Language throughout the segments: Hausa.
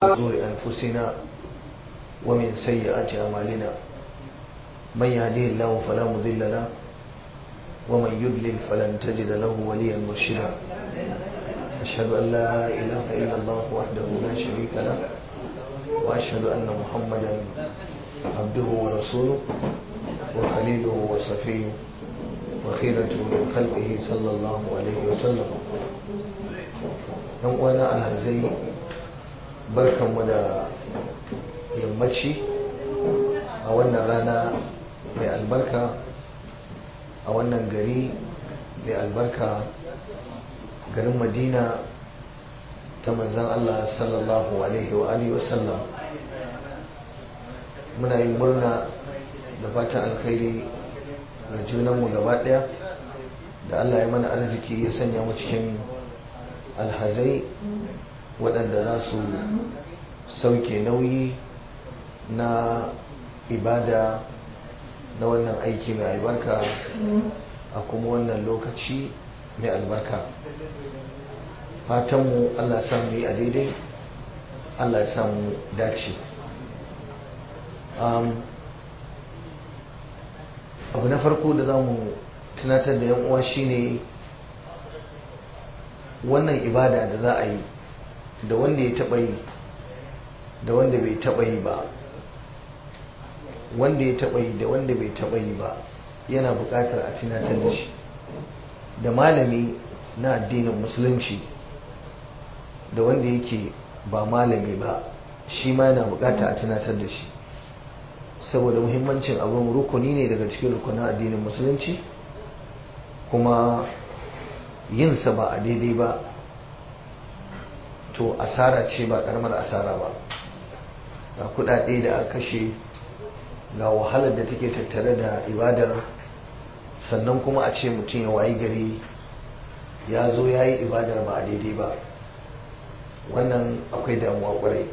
شرور أنفسنا ومن سيئات أعمالنا من يهديه الله فلا مضل له ومن يضلل فلن تجد له وليا مرشدا أشهد أن لا إله إلا الله وحده لا شريك له وأشهد أن محمدا عبده ورسوله وخليله وصفيه وخيرته من خلقه صلى الله عليه وسلم yan uwana alhazai barkanmu da yammaci a wannan rana mai albarka a wannan gari mai albarka garin madina ta manzan allah sallallahu alaihi wa alihi wasallam muna yin murna da fatan alkhairi ga junanmu gaba daya da allah ya mana arziki ya sanya mu cikin alhazai waɗanda za su sauke nauyi na ibada na wannan aiki mai albarka a kuma wannan lokaci mai albarka fatanmu allah samu yi a daidai allah ya samu dace abu na farko da za mu tunatar da 'yan uwa shine wannan ibada da za a yi da wanda ya taɓa yi da wanda bai taɓa yi ba wanda ya taɓa yi da wanda bai taɓa yi ba yana buƙatar a tunatar da shi da malami na addinin musulunci da wanda yake ba malami ba shi ma yana buƙatar a tunatar da shi saboda muhimmancin abin rukuni ne daga cikin rukunin addinin musulunci kuma yinsa ba a daidai ba to asara ce ba karamar asara ba ga kudade da aka kashe ga wahalar da take tattare da ibadar sannan kuma a ce mutum ya wayi gari ya zo ya yi ibadar ba a daidai ba wannan akwai damuwa kwarai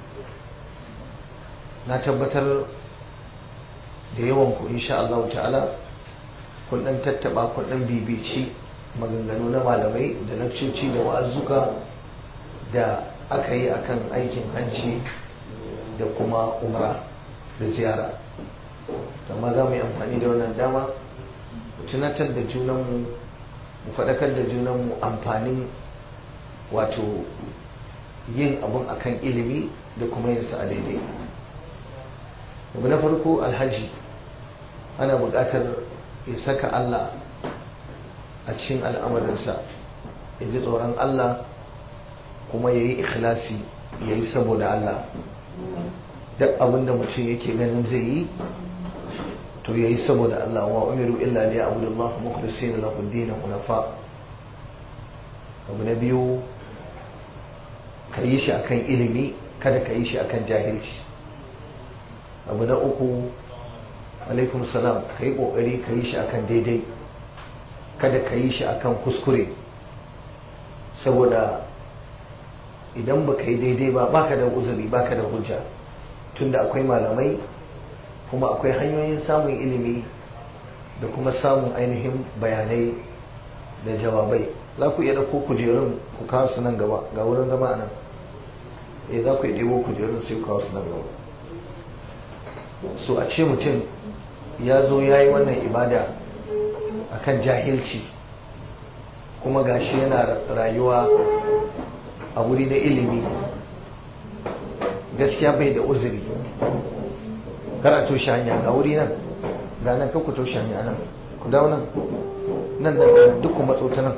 na tabbatar da yawan ku insha Allah ta'ala kun dan tattaba kun dan bibici maganganu na malamai da lakcoci da wa'azuka da aka yi akan aikin hajji da kuma umra da ziyara amma za mu yi amfani da wannan dama mu tunatar da junanmu mu faɗakar da junanmu amfanin wato yin abun akan ilimi da kuma yin sa a daidai abu na farko alhaji ana buƙatar ya saka Allah a cikin al'amarinsa ya ji tsoron Allah kuma ya yi ikhlasi ya yi saboda Allah duk abinda mutum yake ganin zai yi to ya yi saboda Allah wa umiru illa liya abudullah mukhlisina lahu dinan hunafa abu na biyu ka yi shi akan ilimi kada ka yi shi akan jahilci abu na uku alaikum salam ka yi kokari ka yi shi akan daidai kada ka yi shi akan kuskure saboda idan ba ka yi daidai ba baka da uzuri baka da hujja tunda akwai malamai kuma akwai hanyoyin samun ilimi da kuma samun ainihin bayanai da jawabai za ku iya ɗauko kujerun ku kawo su nan gaba ga wurin zama a nan eh za ku iya ɗebo kujerun sai ku kawo su nan gaba so a ce mutum ya zo ya yi wannan ibada akan jahilci kuma gashi yana rayuwa a wuri na ilimi gaskiya bai da uzuri kara toshe hanya ga wuri nan ga nan ku toshe hanya nan ku dawo nan nan nan nan duk ku matso ta nan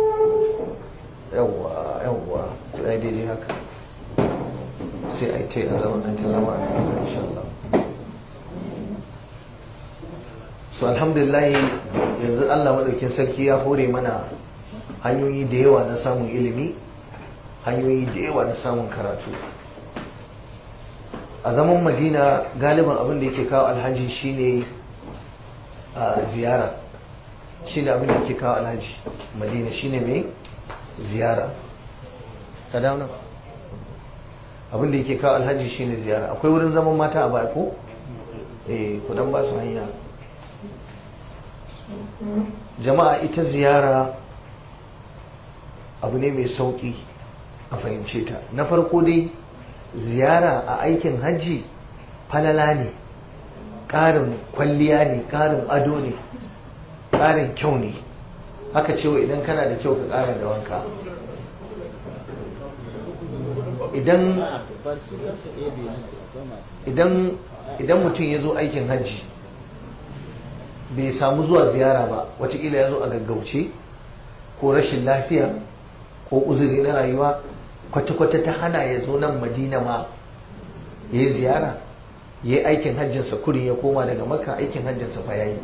yawwa yawwa tsaye daidai haka sai a yi ta yi a zaman an ta zama a nan insha Allah so alhamdulillah yanzu Allah maɗaukin sarki ya hore mana hanyoyi da yawa na samun ilimi hanyoyi da yawa na samun karatu a zaman madina galiban abin da yake kawo alhaji shine a ziyara shine abin da yake kawo alhaji madina shine mai ziyara ka dauna abin da yake kawo alhaji shine ziyara akwai wurin zaman mata a baya ko eh kudan ba su hanya jama'a ita ziyara abu ne mai sauki a fahimce ta na farko dai ziyara a aikin hajji falala ne ƙarin kwalliya ne ƙarin ado ne ƙarin kyau ne haka cewa idan kana da kyau ka ƙara da wanka idan idan idan mutum ya zo aikin hajji bai samu zuwa ziyara ba watakila ya zo a gaggauce ko rashin lafiya ko uzuri na rayuwa kwata-kwata ta hana ya zo nan madina ma ya yi ziyara ya yi aikin hajjinsa kurin ya koma daga maka aikin hajjinsa fa ya yi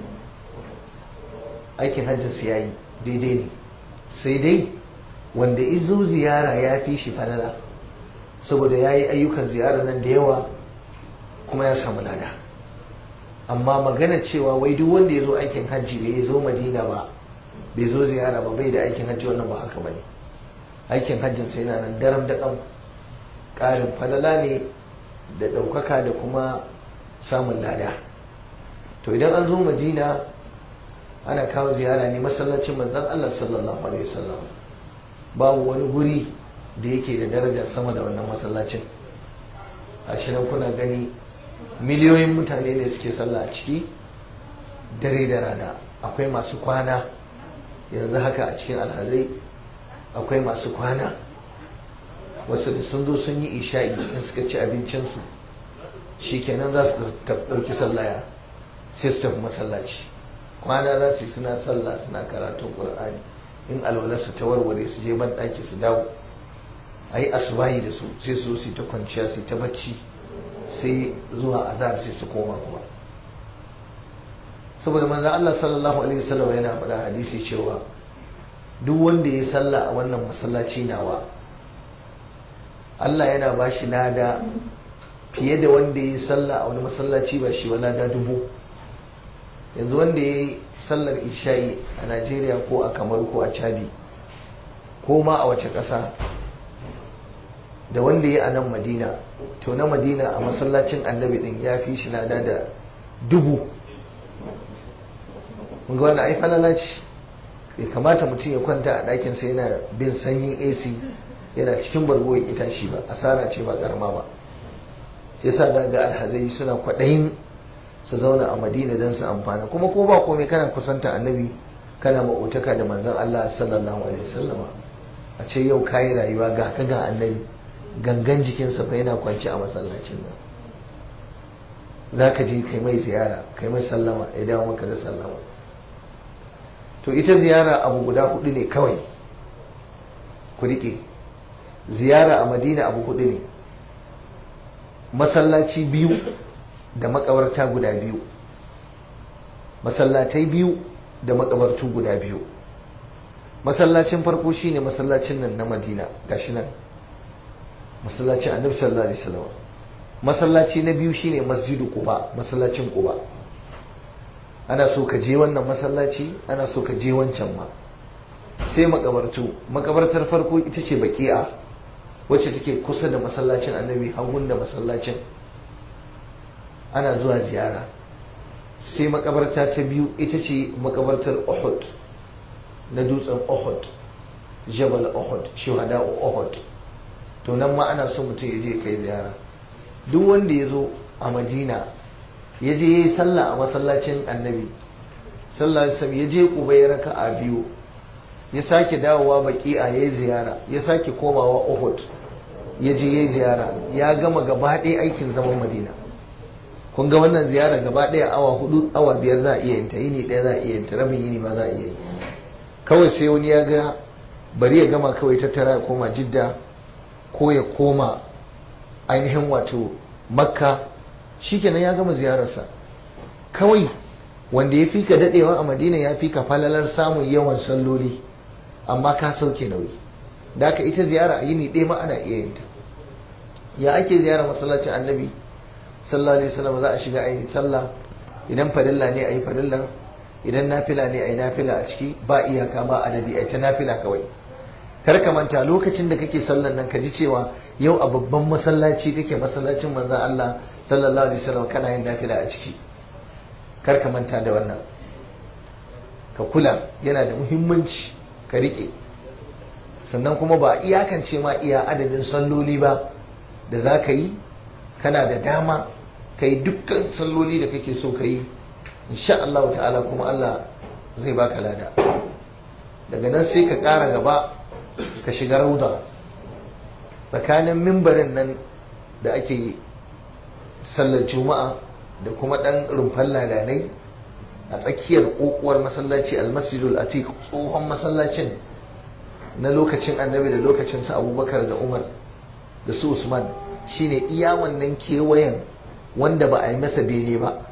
aikin hajjinsa ya yi daidai ne sai dai wanda izo ziyara ya fi shi falala saboda ya yi ayyukan ziyara nan da yawa kuma ya samu lada amma magana cewa wai duk wanda ya zo aikin hajji bai zo madina ba bai zo ziyara ba bai da aikin hajji wannan ba haka ba ne aikin hajjin sai yana nan daram da ɗan ƙarin falala ne da ɗaukaka da kuma samun lada to idan an zo madina ana kawo ziyara ne masallacin manzon Allah sallallahu alaihi wasallam babu wani guri da yake da daraja sama da wannan masallacin a nan kuna gani miliyoyin mutane ne suke sallah a ciki dare da rana akwai masu kwana yanzu haka a cikin alhazai akwai masu kwana wasu da sun zo sun yi isha'i in suka ci abincinsu shi kenan za su ɗauki sallaya sai su tafi masallaci kwana za su yi suna sallah suna karatun ƙur'ani in alwalarsu ta warware su je ban ɗaki su dawo a yi asubahi da su sai su zo su ta kwanciya su ta bacci sai zuwa azhar sai su koma kuma saboda manzan Allah sallallahu alaihi wasallam yana faɗa hadisi cewa duk wanda ya sallah a wannan masallaci nawa Allah yana ba shi lada fiye da wanda ya sallah a wani masallaci ba shi wa lada dubu yanzu wanda ya yi sallar isha'i a Najeriya ko a Kamar ko a Chadi ko ma a wace ƙasa da wanda ya a nan Madina to na Madina a masallacin annabi din ya fi shi lada da dubu ga wannan ai falala ce bai kamata mutum ya kwanta a ɗakin sa yana bin sanyin AC yana cikin bargo ya tashi ba asara ce ba karama ba yasa da ga alhazai suna kwaɗayin su zauna a madina don su amfana kuma ko ba komai kana kusanta annabi kana maƙotaka da manzon Allah sallallahu alaihi wasallama a ce yau kayi rayuwa ga ka ga annabi gangan jikinsa fa yana kwanci a masallacin nan za ka je kai mai ziyara kai mai sallama ya dawo maka da sallama to ita ziyara abu guda hudu ne kawai ku riƙe ziyara a madina abu hudu ne masallaci biyu da makabarta guda biyu masallatai biyu da makabartu guda biyu masallacin farko shine masallacin nan na madina gashi nan masallacin annabi sallallahu alaihi wasallam masallaci na biyu shine masjidu quba masallacin quba ana so ka je wannan masallaci ana so ka je wancan ma sai makabartu makabartar farko ita ce baki'a wacce take kusa da masallacin annabi hagun da masallacin ana zuwa ziyara sai makabarta ta biyu ita ce makabartar uhud na dutsen uhud jabal uhud shuhada uhud to nan ma ana so mutum ya je kai ziyara duk wanda ya zo a madina ya je ya yi sallah a masallacin annabi sallah ya je kuba ya raka a biyu ya sake dawowa baki'a ya yi ziyara ya sake komawa uhud ya je ya yi ziyara ya gama gaba ɗaya aikin zaman madina kun ga wannan ziyara gaba ɗaya awa hudu awa biyar za a iya yinta yini ɗaya za a iya yinta rabin yini ma za a iya yi kawai sai wani ya ga bari ya gama kawai tattara ya koma jidda ko ya koma ainihin wato makka shikenan ya gama ziyararsa kawai wanda ya fi ka daɗewa a madina ya fi ka falalar samun yawan salloli amma ka sauke nauyi da aka ita ziyara a yini ɗaya ma ana iya yinta ya ake ziyara masallacin annabi sallallahu alaihi wasallam za a shiga ayi sallah idan farilla ne ayi farillan idan nafila ne ayi nafila a ciki ba iyaka ba adadi ayi ta nafila kawai kar ka manta lokacin da kake sallan nan ka ji cewa yau a babban masallaci kake masallacin manzon Allah sallallahu alaihi wasallam kana yin nafila a ciki kar ka manta da wannan ka kula yana da muhimmanci ka rike sannan kuma ba iyakance ma iya adadin salloli ba da za ka yi kana da dama ka yi dukkan salloli da kake so ka yi insha Allah ta'ala kuma Allah zai baka lada daga nan sai ka ƙara gaba ka shiga rauda tsakanin mimbarin nan da ake sallar juma'a da kuma ɗan rumfan ladanai a tsakiyar ƙoƙuwar masallaci almasjidul atiq tsohon masallacin na lokacin annabi da lokacin su abubakar da umar da su usman shine iya wannan kewayen wanda ba a yi masa bene ba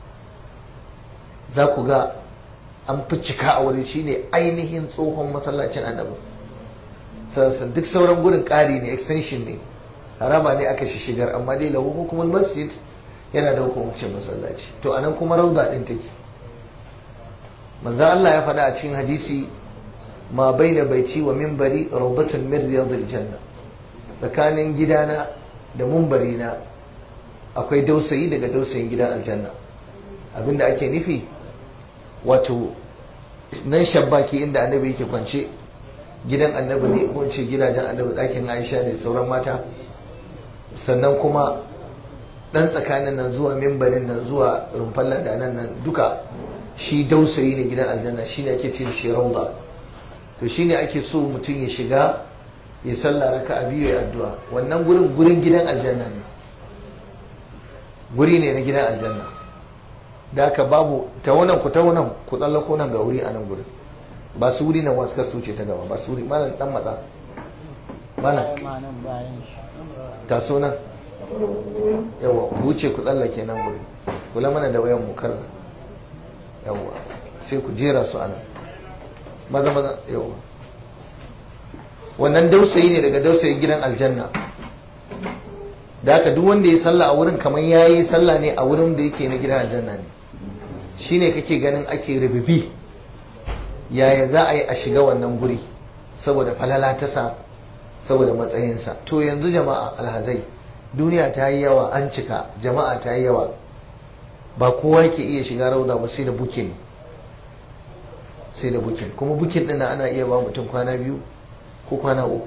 za ku ga an fi cika a wuri shine ainihin tsohon masallacin annabi sassan duk sauran gurin ƙari ne extension ne harama ne aka shi shigar amma dai lahu hukumul masjid yana da hukumcin masallaci to anan kuma rauda din take manzo Allah ya faɗa a cikin hadisi ma baina baiti wa minbari rawdatun min riyadil janna tsakanin gidana da munbari na akwai dausayi daga dausayin gidan aljanna abinda ake nufi wato nan shabbaki inda annabi yake kwance gidan annabi ne ko ce gidajen annabi ɗakin aisha ne sauran mata sannan kuma ɗan tsakanin nan zuwa mimbarin nan zuwa rumfan ladanan nan duka shi dausayi ne gidan aljanna shi ne ake ce shi rauda to shi ne ake so mutum ya shiga ya sallah raka a biyu ya addu'a wannan gurin gurin gidan aljanna ne guri ne na gidan aljanna da aka babu ta wannan ku ta wannan ku tsallako nan ga wuri a nan gurin ba su wuri nan wasu kasu ce ta gaba ba su wuri malam dan matsa malam taso nan yawa ku wuce ku tsallake nan gurin kula mana da wayan mu kar yawa sai ku jera su a nan maza maza yawa wannan dausayi ne daga dausayin gidan aljanna da haka duk wanda ya sallah a wurin kamar ya yi sallah ne a wurin da yake na gidan aljanna ne shine kake ganin ake rububi yaya za a yi a shiga wannan guri saboda falala ta sa saboda matsayinsa to yanzu jama'a alhazai duniya ta yi yawa an cika jama'a ta yi yawa ba kowa yake iya shiga rauda ba sai da bukin sai da bukin kuma bukin ɗin ana iya ba mutum kwana biyu ko kwana uku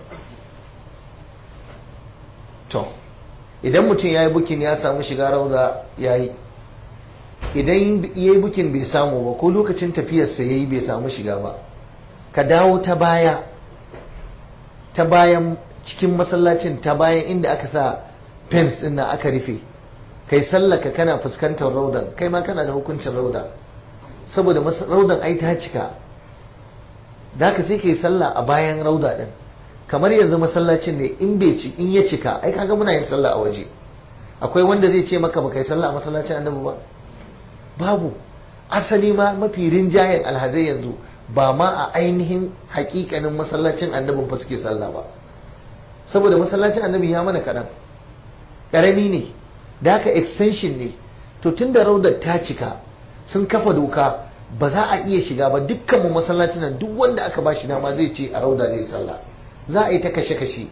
to idan mutum ya yi bukin ya samu shiga rauda ya yi idan ya yi bukin bai samu ba ko lokacin tafiyarsa ya yi bai samu shiga ba ka dawo ta baya ta bayan cikin masallacin ta bayan inda aka sa fence din na aka rufe kai sallaka kana fuskantar raudan kai ma kana da hukuncin rauda saboda raudan ai ta cika da ka sai kai sallah a bayan rauda din kamar yanzu masallacin ne in bai ci in ya cika ai kaga muna yin sallah a waje akwai wanda zai ce maka baka yi sallah a masallacin annabi ba babu asali ma mafi rinjayen alhazai yanzu ba ma a ainihin hakikanin masallacin annabin fa suke sallah ba saboda masallacin annabi ya mana kaɗan ƙarami ne da haka extension ne to tun da raudar ta cika sun kafa doka ba za a iya shiga ba dukkan mu masallacin nan duk wanda aka ba shi dama zai ce a rauda zai sallah za a yi ta kashe-kashe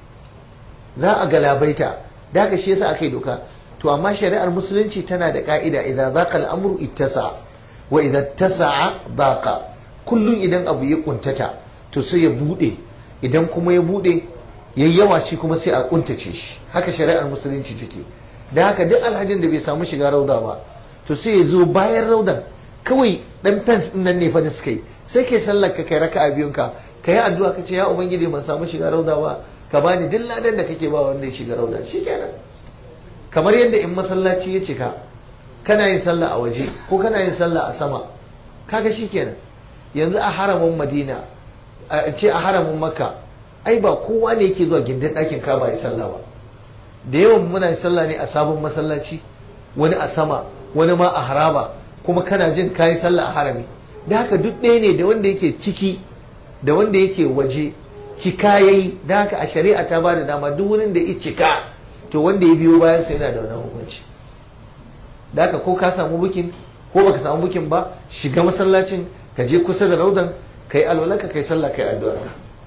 za a galabaita da haka shi yasa aka yi doka to amma shari'ar musulunci tana da ka'ida idan zaqa al'amru ittasa wa idan tasa'a daqa kullum idan abu ya kuntata to sai ya bude idan kuma ya bude yayi yawa shi kuma sai a kuntace shi haka shari'ar musulunci take da haka duk alhajin da bai samu shiga rauda ba to sai ya zo bayan raudan kawai dan fence din nan ne fa da suka yi sai kai sallar ka kai raka'a biyun ka kai addu'a ka ce ya ubangiji ban samu shiga rauda ba ka bani duk ladan da kake ba wanda ya shiga rauda shikenan kamar yadda in masallaci ya cika kana yin sallah a waje ko kana yin sallah a sama kaga shikenan yanzu a haramin madina a ce a haramin makka ai ba kowa ne yake zuwa gindin ɗakin kaba ya sallah ba da yawan muna yin sallah ne a sabon masallaci wani a sama wani ma a haraba kuma kana jin kayi sallah a harami da haka duk ɗaya ne da wanda yake ciki da wanda yake waje cika yayi da haka a shari'a ta ba da dama duk wurin da ya cika to wanda ya biyo bayan sai yana da wannan hukunci da haka ko ka samu bukin ko baka samu bukin ba shiga masallacin ka je kusa da raudan ka yi alwalanka ka yi sallah ka yi addu'ar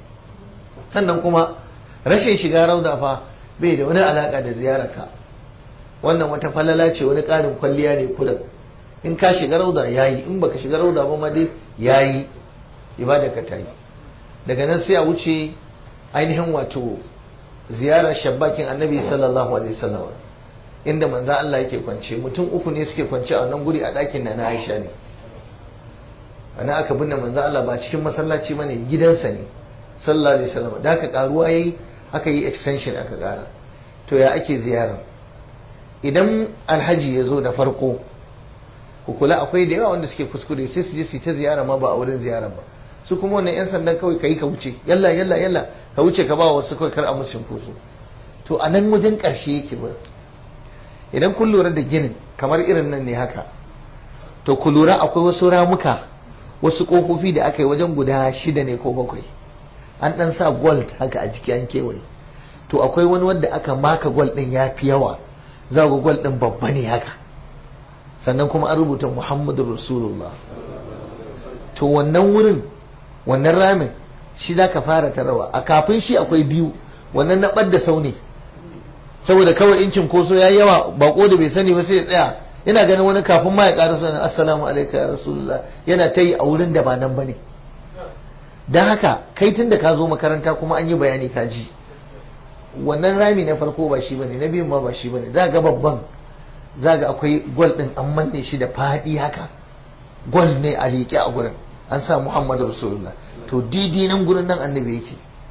sannan kuma rashin shiga rauda fa bai da wani alaka da ziyararka wannan wata falala ce wani ƙarin kwalliya ne kullum in ka shiga rauda yayi in baka shiga rauda ba ma dai yayi ibada ka tayi daga nan sai a wuce ainihin wato ziyarar shabbakin annabi sallallahu alaihi wasallam inda manzo Allah yake kwance mutum uku ne suke kwance a wannan guri a ɗakin na na Aisha ne ana aka binne manzo Allah ba cikin masallaci bane gidansa ne sallallahu alaihi wasallam da aka karuwa yayi aka yi extension aka kara to ya ake ziyara idan alhaji ya zo da farko ku kula akwai da yawa wanda suke kuskure sai su je su ta ziyara ma ba a wurin ziyara ba su kuma wannan yan sandan kawai kai ka wuce yalla yalla yalla ka wuce ka ba wasu kawai kar a musu cunkoso to a nan wajen ƙarshe yake ba idan kun lura da ginin kamar irin nan ne haka to ku lura akwai wasu ramuka wasu ƙofofi da aka yi wajen guda shida ne ko bakwai an ɗan sa gold haka a jiki an kewaye to akwai wani wanda aka maka gold ɗin ya fi yawa za ga gold ɗin babba ne haka sannan kuma an rubuta muhammadu rasulullah to wannan wurin wannan ramin shi za ka fara tarawa a kafin shi akwai biyu wannan na ɓadda sau ne saboda kawai incin koso ya yawa bako da bai sani ba sai ya tsaya yana ganin wani kafin ma ya ƙara sanin assalamu alaikum ya rasulullah yana ta yi a wurin da ba nan ba ne don haka kai tun da ka zo makaranta kuma an yi bayani ka ji wannan rami na farko ba shi bane na biyun ma ba shi bane za ga babban za ga akwai gwal din an manne shi da faɗi haka gwal ne a liƙe a gurin an sa muhammadu rasulullah to didi nan gurin nan annabi yake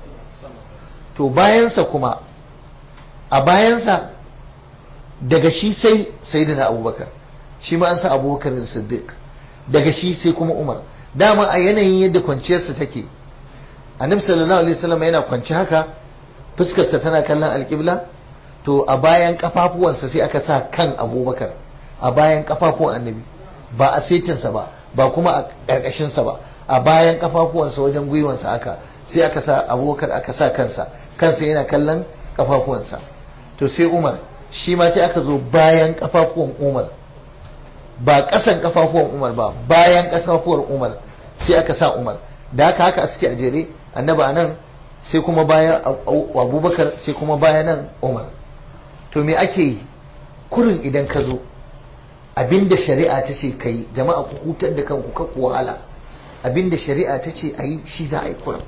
to bayansa kuma a bayansa daga shi sai sayyidina abubakar shi ma an sa abubakar da siddiq daga shi sai kuma umar dama a yanayin yadda kwanciyarsa take annabi sallallahu alaihi wasallam yana kwanci haka fuskarsa tana kallon alƙibla to a bayan kafafuwansa sai aka sa kan abubakar a bayan kafafuwan annabi ba a setinsa ba ba kuma a ƙarƙashinsa ba a bayan kafafuwansa wajen gwiwansa aka sai aka sa abubakar aka sa kansa kansa yana kallon kafafuwansa to sai umar shi ma sai aka zo bayan kafafuwan umar ba ƙasan kafafuwan umar ba bayan kafafuwar umar sai aka sa umar da haka haka suke a jere annabi a nan sai kuma bayan abubakar sai kuma bayan nan umar to me ake yi kurin idan ka zo abinda shari'a ta ce ka yi jama'a ku hutar da kanku ka ku wahala abinda shari'a ta ce a yi shi za a yi kurin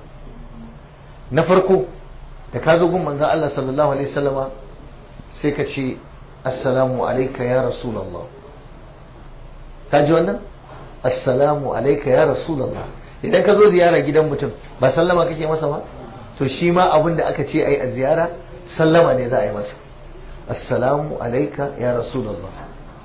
na farko da ka zo gun manzan Allah sallallahu alaihi wasallama sai ka ce assalamu alaika ya rasulallah ka ji wannan assalamu alaika ya rasulallah idan ka zo ziyara gidan mutum ba sallama kake masa ba to shi ma abin da aka ce a yi a ziyara sallama ne za a yi masa assalamu alaika ya rasulallah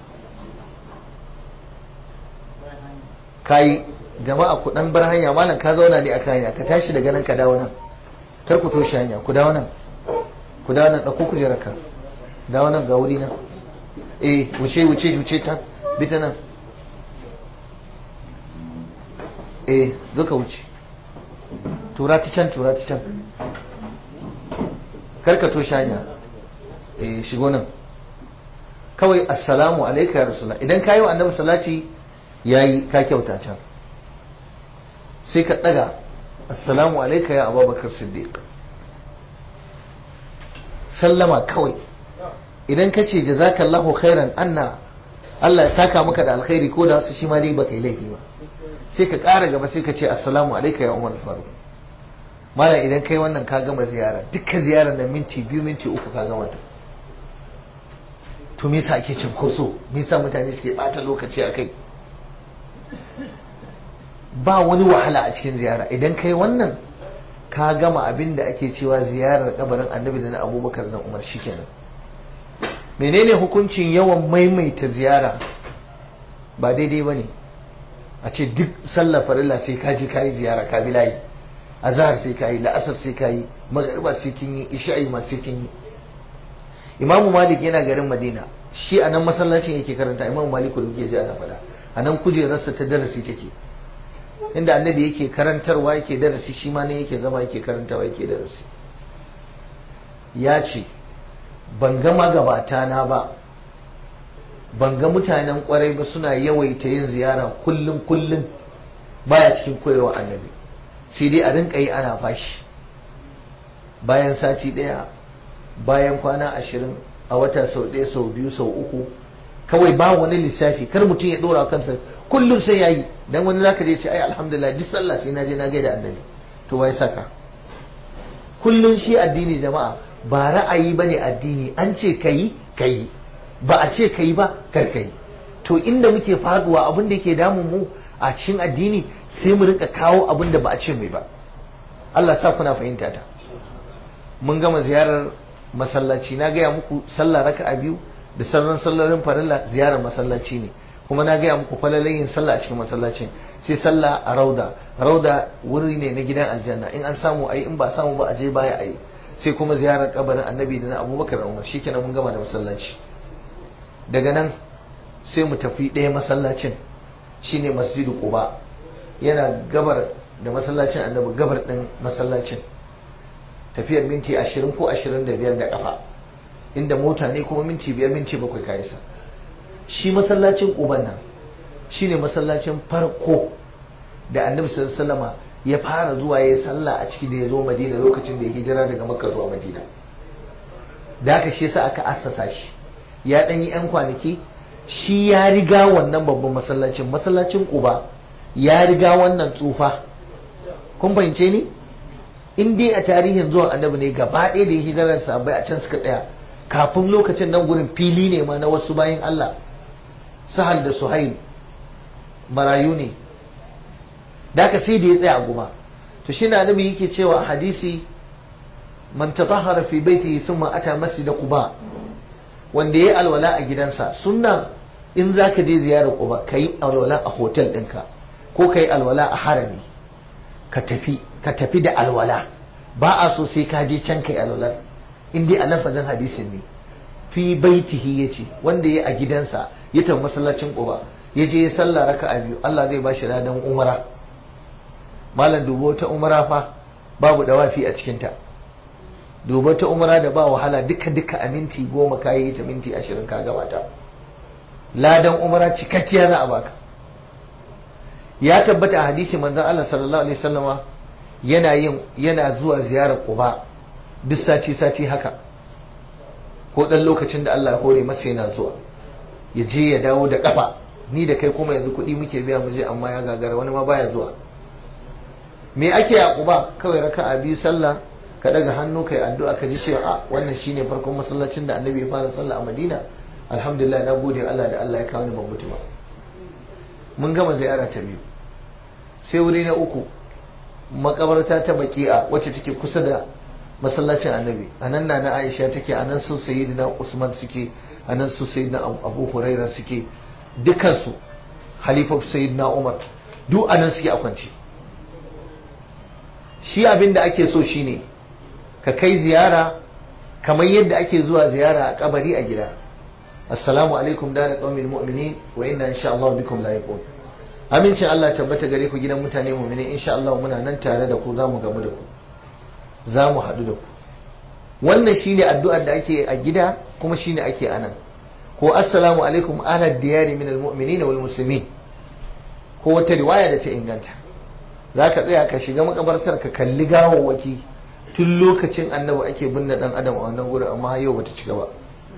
kayi jama'a ku dan bar hanya malam ka zauna ne a hanya ka tashi daga nan ka dawo nan kar ku toshe hanya ku dawo nan ku dawo nan ɗauko ku ka dawo nan ga wuri nan eh wuce wuce wuce ta bi ta nan eh zo ka wuce tura ta can tura ta can kar ka toshe hanya eh shigo nan kawai assalamu alaika ya rasulullah idan ka yi wa annabi salati yayi ka kyauta can sai ka daga assalamu alaika ya abubakar siddiq sallama kawai idan ka ce jazakallahu khairan anna Allah ya saka maka da alkhairi ko da wasu shi ma dai baka yi laifi ba sai ka ƙara gaba sai ka ce assalamu alaika ya umar faru mala idan kai wannan ka gama ziyara dukkan ziyarar da minti biyu minti uku ka gama ta to me yasa ake cinkoso me yasa mutane suke bata lokaci a kai ba wani wahala a cikin ziyara idan kai wannan ka gama abin da ake cewa ziyarar kabarin annabi da na abubakar na umar shikenan menene hukuncin yawan maimaita ziyara ba daidai ba ne a ce duk sallar farilla sai ka je kayi ziyara ka bi layi azhar sai kayi la'asar sai kayi magariba sai kin yi isha'i ma sai kin yi imamu malik yana garin madina shi a nan masallacin yake karanta imamu malik da kuke ji ana faɗa a nan kujerarsa ta darasi take inda annabi yake karantarwa yake darasi shi ma ne yake zama yake karantawa yake darasi ya ce ban ga magabata na ba ban ga mutanen kwarai ba suna yawaita yin ziyara kullum kullum baya cikin koyarwa annabi sai dai a rinka yi ana fashi bayan sati ɗaya bayan kwana ashirin a wata sau ɗaya sau biyu sau uku kawai ba wani lissafi kar mutum ya ɗora kansa kullum sai ya yi dan wani zaka je ce ai alhamdulillah duk sallah sai na je na gaida annabi to wai saka kullum shi addini jama'a ba ra'ayi ba ne addini an ce ka yi ka yi ba a ce ka yi ba kar ka yi to inda muke faduwa abin da yake damun mu a cikin addini sai mu rinka kawo abin da ba a ce mai ba Allah sa kuna fahimta ta mun gama ziyarar masallaci na gaya muku sallah raka'a biyu da sauran sallolin farilla ziyarar masallaci ne kuma na gaya muku falalin yin sallah a cikin masallacin sai sallah a rauda rauda wuri ne na gidan aljanna in an samu ayi in ba samu ba a je baya ayi sai kuma ziyarar kabarin annabi da na abubakar da umar shikenan mun gama da masallaci daga nan sai mu tafi ɗaya masallacin shine masjidu quba yana gabar da masallacin annabi gabar ɗin masallacin tafiyar minti ashirin ko ashirin da biyar da kafa inda mota ne kuma minti biyar minti bakwai ka isa shi masallacin ƙuban nan shine masallacin farko da annabi sallama ya fara zuwa ya sallah a ciki da ya zo madina lokacin da ya hijira daga makka zuwa madina da haka shi yasa aka assasa shi ya ɗan yi 'yan kwanaki shi ya riga wannan babban masallacin masallacin ƙuba ya riga wannan tsufa kun fahimce ni in dai a tarihin zuwan annabi ne gaba ɗaya da ya hijirar sabai a can suka tsaya kafin lokacin nan gurin fili ne ma na wasu bayan Allah sahal da suhail marayu ne da ka sai da ya tsaya a guma to shi na annabi yake cewa a hadisi man tatahhara fi baitihi thumma ata masjid quba wanda yayi alwala a gidansa sunna in zaka je ziyarar quba kai alwala a hotel ɗinka ko kai alwala a harami ka tafi ka tafi da alwala ba a so sai ka je can kai alwalar in dai a lafazin hadisin ne fi baitihi yace wanda ya a gidansa ya tafi masallacin Quba ya je ya sallah raka'a biyu Allah zai bashi ladan umara malam dubo ta umara fa babu dawafi a cikin ta dubo ta umara da ba wahala duka duka a minti goma ka yi ta minti ashirin ka gabata ladan umara cikakkiya za a baka ya tabbata a hadisi manzon Allah sallallahu alaihi wasallama yana yin yana zuwa ziyarar Quba duk sati sati haka ko dan lokacin da Allah ya hore masa yana zuwa ya je ya dawo da kafa ni da kai kuma yanzu kuɗi muke biya mu je amma ya gagara wani ma baya zuwa me ake a Quba kawai raka'a biyu sallah ka daga hannu kai addu'a ka ji cewa a wannan shine farkon masallacin da Annabi ya fara sallah a Madina alhamdulillah na gode Allah da Allah ya kawo ni ban mutu ba mun gama ziyara ta biyu sai wuri na uku makabarta ta baki'a wacce take kusa da masallacin annabi a nan na aisha take a nan su sayyidina usman suke a nan su sayyidina abu huraira suke dukansu halifa sayyidina umar duk a nan suke a kwance shi abin da ake so shine ka kai ziyara kamar yadda ake zuwa ziyara a kabari a gida assalamu alaikum dara qaumin mu'minin wa inna insha Allah bikum lahiqun amincin Allah tabbata gare ku gidan mutane mu'mini insha Allah muna nan tare da ku za mu gamu da ku za mu haɗu da ku wannan shine addu'ar da ake a gida kuma shine ake anan ko assalamu alaikum ala diyari min almu'minin wal muslimin ko wata riwaya da ta inganta zaka tsaya ka shiga makabartar ka kalli gawawwaki tun lokacin annabi ake binne dan adam a wannan gurin amma yau bata cika ba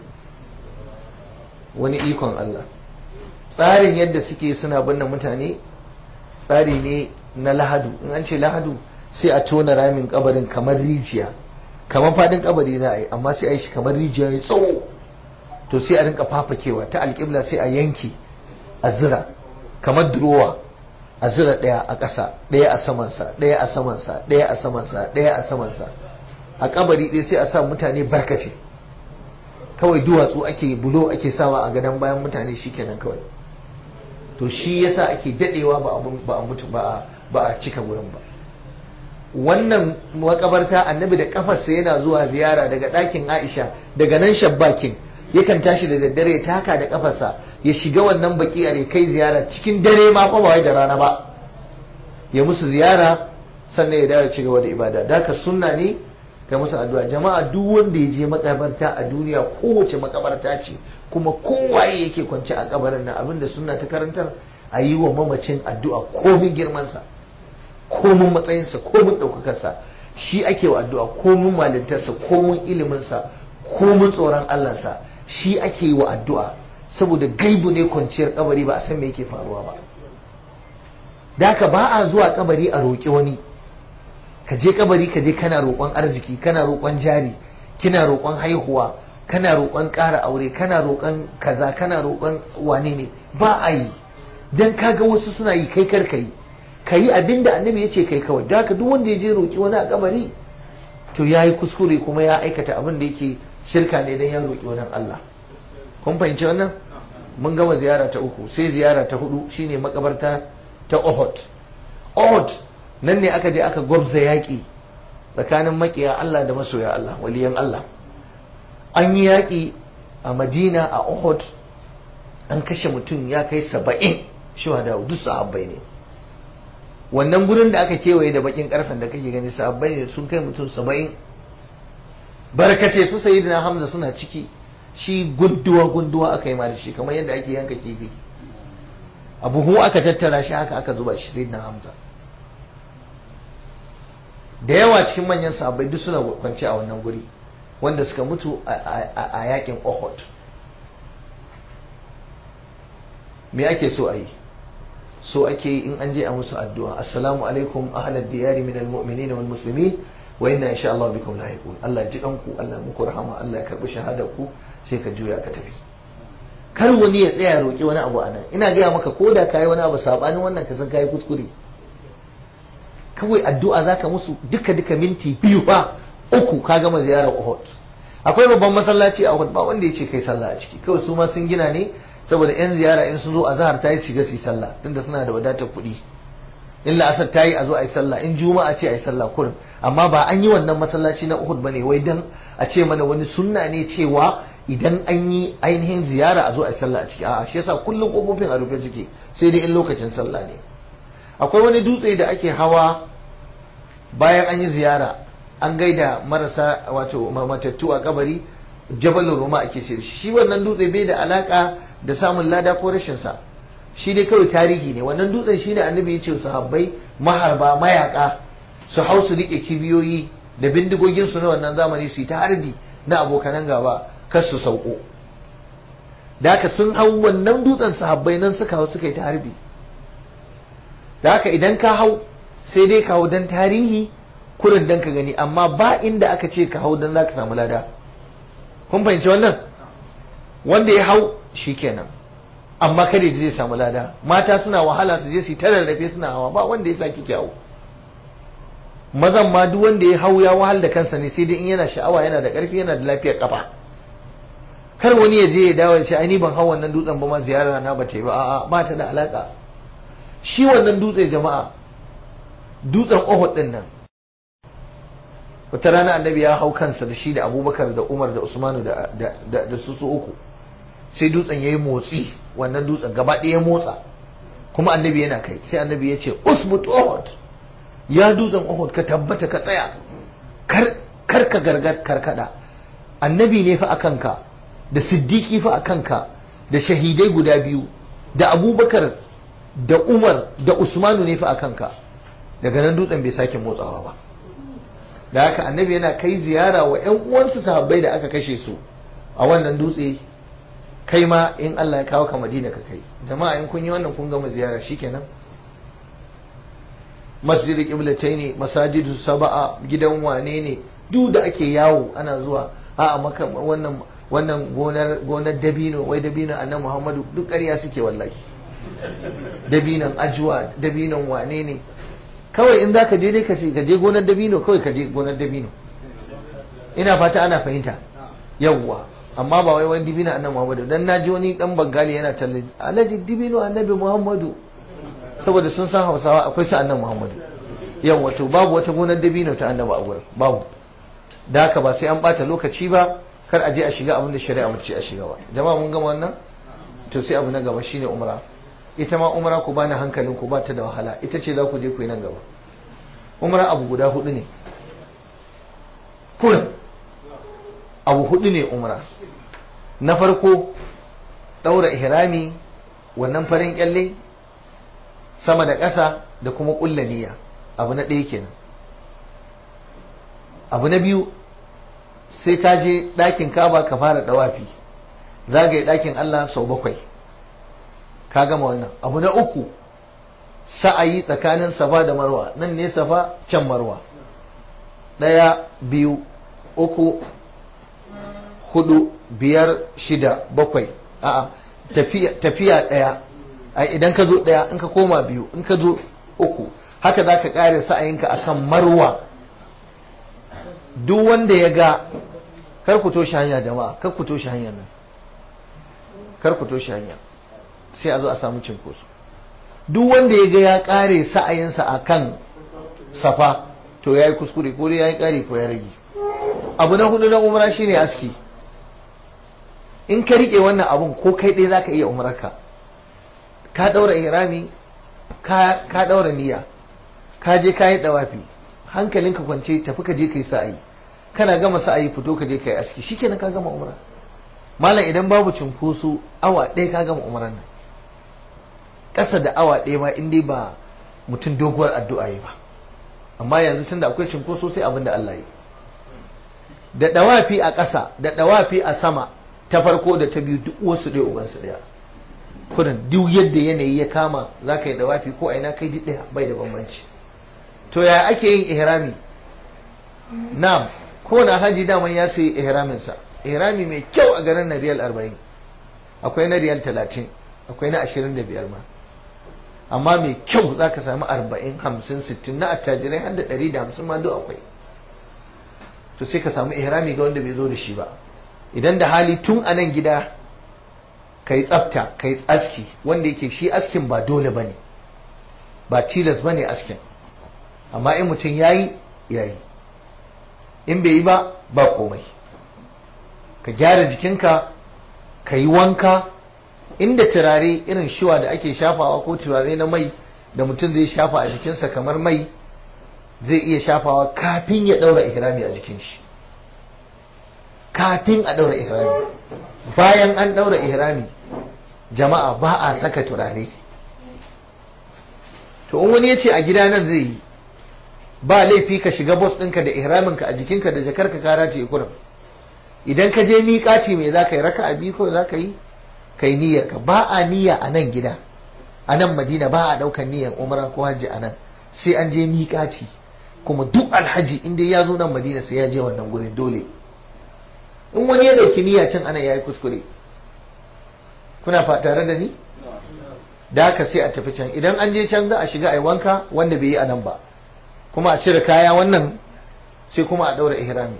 wani ikon Allah tsarin yadda suke suna binne mutane tsari ne na lahadu in an ce lahadu sai a tona ramin kabarin kamar rijiya kamar fadin kabari za a yi amma sai a yi shi kamar rijiya ya tsawo to sai a rinka fafakewa ta alƙibla sai a yanke a zira kamar durowa a zira ɗaya a ƙasa ɗaya a samansa ɗaya a samansa ɗaya a samansa ɗaya a samansa a kabari ɗaya sai a sa mutane barkace kawai duwatsu ake bulo ake sawa a gadon bayan mutane shikenan kawai to shi yasa ake dadewa ba a mutu ba a cika wurin ba wannan makabarta annabi da kafarsa yana zuwa ziyara daga ɗakin aisha daga nan shabbakin yakan tashi da daddare ya taka da kafarsa ya shiga wannan baki a kai ziyara cikin dare ma fa ba da rana ba ya musu ziyara sannan ya dawo ci gaba da ibada da ka sunna ne kai musu addu'a jama'a duk wanda ya je makabarta a duniya kowace makabarta ce kuma kowaye yake kwance a kabarin nan abinda sunna ta karantar a yi wa mamacin addu'a komin girmansa komin matsayinsa komin ɗaukakarsa shi ake wa addu'a komin malintarsa komin iliminsa komin tsoron Allahnsa shi ake yi wa addu'a saboda gaibu ne kwanciyar kabari ba a san me yake faruwa ba da haka ba a zuwa kabari a roƙi wani ka je kabari ka je kana roƙon arziki kana roƙon jari kina roƙon haihuwa kana roƙon ƙara aure kana roƙon kaza kana roƙon wane ne ba a yi dan kaga wasu suna yi kai kar ka yi ka yi abin da annabi ya ce kai kawai da haka duk wanda ya je roƙi wani a kabari to ya yi kuskure kuma ya aikata abin da yake shirka ne dan ya roƙi wani Allah kun fahimci wannan mun gama ziyara ta uku sai ziyara ta hudu shine makabarta ta Uhud Uhud nan ne aka je aka gwabza yaƙi tsakanin makiya Allah da masoya Allah waliyan Allah an yi yaƙi a Madina a Uhud an kashe mutum ya kai saba'in shuhada duk sahabbai ne wannan gurin da aka kewaye da bakin karfen da kake gani sahabbai ne sun kai mutum saba'in barkace su sayyidina Hamza suna ciki shi gunduwa gunduwa aka yi ma da shi kamar yadda ake yanka kifi a buhu aka tattara shi haka aka zuba shi sayyidina Hamza da yawa cikin manyan sahabbai duk suna kwance a wannan guri wanda suka mutu a yakin Uhud me ake so a yi so ake yi in an je a musu addu'a assalamu alaikum ahlal diyari min almu'minin wal muslimin wa inna insha Allah bikum lahiqun Allah ji kanku Allah muku rahama Allah ya karbi shahadar ku sai ka juya ka tafi kar wani ya tsaya roki wani abu anan ina gaya maka ko da kai wani abu sabanin wannan ka san kai kuskure kawai addu'a zaka musu duka duka minti biyu ba uku ka gama ziyarar Uhud akwai babban masallaci a Uhud ba wanda ya ce kai sallah a ciki kawai su ma sun gina ne saboda yan ziyara in sun zo a zahar ta yi shiga su yi sallah tunda suna da wadatar kuɗi in la'asar ta yi a zo a yi sallah in juma'a ce a yi sallah kurin amma ba an yi wannan masallaci na Uhud bane wai dan a ce mana wani sunna ne cewa idan an yi ainihin ziyara a zo a yi sallah a ciki a'a shi yasa kullum kofofin a rufe suke sai dai in lokacin sallah ne akwai wani dutse da ake hawa bayan an yi ziyara an gaida marasa wato matattu a kabari jabalin roma ake ce shi wannan dutse bai da alaka da samun lada ko rashin sa shi dai kawai tarihi ne wannan dutsen shine annabi ya ce sahabbai maharba mayaka su hau su rike kibiyoyi da bindigogin su na wannan zamani su yi ta harbi na abokanan gaba kar su sauko da haka sun hau wannan dutsen sahabbai nan suka hau suka yi ta harbi da haka idan ka hau sai dai ka hau dan tarihi kurin dan ka gani amma ba inda aka ce ka hau dan za ka samu lada kun fahimci wannan wanda ya hau shikenan amma kada zai samu lada mata suna wahala su je su ta rarrafe suna hawa ba wanda ya saki kyawu mazan ma duk wanda ya hau ya wahal da kansa ne sai dai in yana sha'awa yana da karfi yana da lafiyar kafa kar wani ya je ya dawo ya ce ai ni ban hau wannan dutsen ba ma ziyara na ba ta yi ba a'a ba ta da alaka shi wannan dutse jama'a dutsen Uhud din nan wata rana annabi ya hau kansa da shi da Abubakar da Umar da Usmanu da da da su su uku sai dutsen yayi motsi wannan dutsen gaba ɗaya ya motsa kuma annabi yana kai sai annabi ya ce usbut Uhud ya dutsen Uhud ka tabbata ka tsaya kar kar ka gargar karkada annabi ne fa akan ka da siddiqi fa akan ka da shahidai guda biyu da Abubakar da Umar da Usmanu ne fa akan ka daga nan dutsen bai sake motsawa ba da haka annabi yana kai ziyara wa ƴan uwansu sahabbai da aka kashe su a wannan dutse kai ma in Allah ya kawo ka Madina ka kai jama'a in kun yi wannan kun gama ziyara shikenan masjid qiblatayn masajidu sab'a gidan wane ne duk da ake yawo ana zuwa a maka wannan wannan gonar gonar dabino wai dabino annabi Muhammadu duk ƙarya suke wallahi dabinon ajuwa dabinon wane ne kawai in za ka je dai ka je gonar dabino kawai ka je gonar dabino ina fata ana fahimta yawwa amma ba wai wani dibino annabi muhammadu dan na ji wani dan bangali yana talle alhaji dibino annabi muhammadu saboda sun san hausawa akwai su annabi muhammadu yawwa to babu wata gonar dabino ta annabi a gurin babu da haka ba sai an bata lokaci ba kar a je a shiga abin da shari'a mace a shiga ba jama'a mun gama wannan to sai abu na gaba shine umra ita ma umra ku bani hankalin ku ba ta da wahala ita ce za ku je ku yi nan gaba umra abu guda hudu ne kurin abu hudu ne umra na farko daura ihrami wannan farin kyalle sama da ƙasa da kuma ƙulla niyya abu na ɗaya kenan abu na biyu sai ka je ɗakin kaba ka fara ɗawafi zagaye ɗakin Allah sau bakwai ka gama wannan abu na uku sa'ayi tsakanin safa da marwa nan ne safa can marwa ɗaya biyu uku hudu biyar shida bakwai a'a tafiya ɗaya idan ka zo ɗaya in ka koma biyu in ka zo uku haka za ka ƙare sa'ayinka akan marwa duk wanda ya ga kar ku toshe hanya jama'a kar ku toshe hanyar nan kar ku toshe hanya sai a zo a samu cinkoso duk wanda ya ga ya ƙare sa'ayinsa akan safa to ya yi kuskure ko dai ya yi ƙari ko ya rage abu na hudu na umra shine aski in ka rike wannan abun ko kai ɗaya za ka iya umararka ka ɗaura ihrami ka ɗaura niyya ka je ka yi ɗawafi hankalinka kwance tafi ka je ka yi sa'ayi kana gama sa'ayi fito ka je ka yi aski shikenan ka gama umra malam idan babu cunkoso awa ɗaya ka gama umran nan ƙasa da awa ɗaya ma in dai ba mutum doguwar addu'a yi ba amma yanzu tunda akwai cunkoso sai abin da Allah yi da ɗawafi a ƙasa da ɗawafi a sama ta farko da ta biyu duk wasu ɗaya ubansu ɗaya kudin duk yadda yanayi ya kama za ka yi dawafi ko aina kai duk ɗaya bai da bambanci to ya ake yin ihrami na'am kowane haji daman ya sayi ihraminsa ihrami mai kyau a garin na riyal arba'in akwai na riyal talatin akwai na ashirin da biyar ma amma mai kyau za ka sami arba'in hamsin sittin na attajirai har da ɗari da hamsin ma duk akwai to sai ka samu ihrami ga wanda bai zo da shi ba idan da hali tun a nan gida ka yi tsafta ka yi aski wanda yake shi askin ba dole ba ne ba tilas ba ne askin amma in mutum ya yi ya yi in bai yi ba ba komai ka gyara jikinka ka yi wanka inda turare irin shiwa da ake shafawa ko turare na mai da mutum zai shafa a jikinsa kamar mai zai iya shafawa kafin ya ɗaura ihrami a jikin shi kafin a ɗaura ihrami bayan an ɗaura ihrami jama'a ba a saka turare to in wani ya ce a gida nan zai yi ba laifi ka shiga bos ɗinka da ihraminka a jikinka da jakarka kara ce kurum idan ka je miƙaci mai za ka yi raka a biyu ko za ka yi ka yi niyyarka ba a niyya a nan gida a nan madina ba a ɗaukar niyyar umara ko hajji a nan sai an je miƙaci kuma duk alhaji inda ya zo nan madina sai ya je wannan gurin dole in wani ya ɗauki niyya can ana yayi kuskure kuna fa tare da ni da haka sai a tafi can idan an je can za a shiga a yi wanka wanda bai yi a nan ba kuma a cire kaya wannan sai kuma a ɗaura ihrami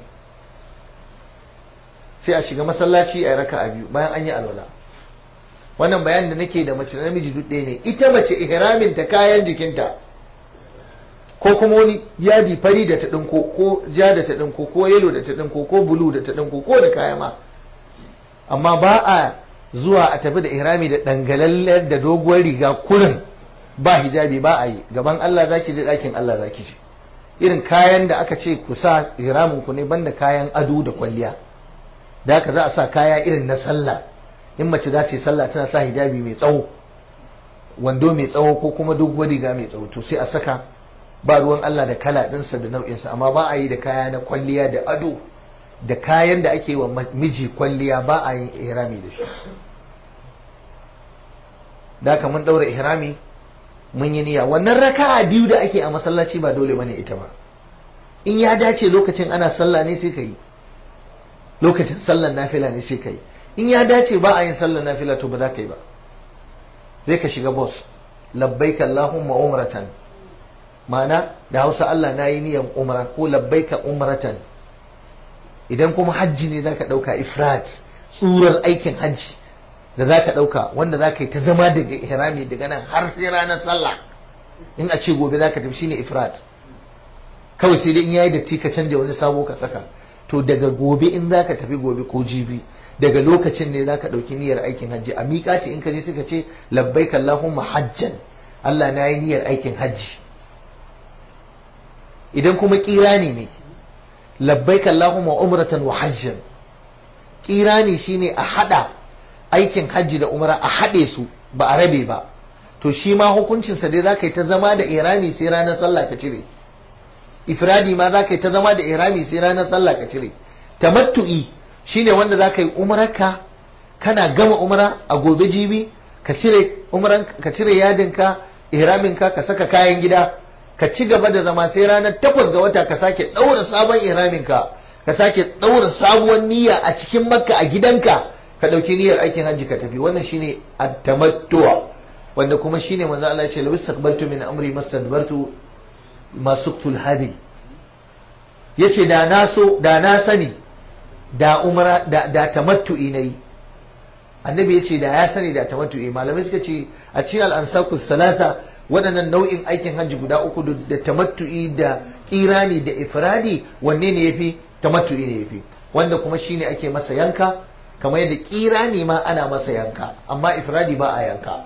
sai a shiga masallaci a yi raka a biyu bayan an yi alwala wannan bayanin da nake da mace namiji duk ɗaya ne ita mace ihramin ta kayan jikinta ko kuma wani yadi fari da ta ɗinko ko ja da ta ɗinko ko yelo da ta ɗinko ko bulu da ta ɗinko ko da kaya ma amma ba a zuwa a tafi da ihrami da dangalallen da doguwar riga kurin ba hijabi ba a yi gaban Allah zaki je ɗakin Allah zaki je irin kayan da aka ce ku sa ihramin ku ne banda kayan ado da kwalliya da haka za a sa kaya irin na sallah in mace za ta yi sallah tana sa hijabi mai tsawo wando mai tsawo ko kuma doguwar riga mai tsawo to sai a saka ba ruwan Allah da kala ɗinsa da nau'insa amma ba a yi da kaya na kwalliya da ado da kayan da ake wa miji kwalliya ba a yin ihrami da shi da haka mun ɗaura ihrami mun yi niyya wannan raka'a biyu da ake a masallaci ba dole bane ita ba in ya dace lokacin ana sallah ne sai ka yi lokacin sallar nafila ne sai ka yi in ya dace ba a yin sallar nafila to ba za ka yi ba zai ka shiga bos labbaika Allahumma umratan ma'ana da hausa Allah na yi niyan umra ko labbaika umratan idan kuma hajji ne zaka dauka ifrat tsurar aikin hajji da zaka dauka wanda zaka yi ta zama daga ihrami daga nan har sai ranar sallah in a ce gobe zaka tafi shine ifrat kawai sai dai in yayi datti ka canja wani sabo ka saka to daga gobe in zaka tafi gobe ko jibi daga lokacin ne zaka dauki niyyar aikin hajji a miƙati in ka je suka ce labbaika Allahumma hajjan Allah na yi niyyar aikin hajji idan kuma kirani ne labbaika Allahumma umratan wa hajjan kirani shine a hada aikin hajji da umra a hade su ba a rabe ba to shi ma hukuncin sa dai zaka yi ta zama da irami sai ranar sallah ka cire ifradi ma zaka yi ta zama da irami sai ranar sallah ka cire tamattu'i shine wanda zaka yi umrarka kana gama umra a gobe jibi ka cire umran ka cire yadinka ihraminka ka saka kayan gida ka ci gaba da zama sai ranar takwas ga wata ka sake ɗaura sabon iraminka ka sake ɗaura sabuwar niyya a cikin makka a gidanka ka ɗauki niyyar aikin hajji ka tafi wannan shine at-tamattu wanda kuma shine manzo Allah ya ce lawis takbaltu min amri mastadbartu masuktul hadi yace da na so da na sani da umra da, da tamattu'i nayi annabi yace da ya sani da tamattu'i malamai suka ce a cikin al-ansakus salata waɗannan nau'in aikin hajji guda uku da tamattu'i da kirani da ifradi wanne ne yafi tamattu'i ne yafi wanda kuma shine ake masa yanka kamar yadda kirani ma ana masa yanka amma ifradi ba a yanka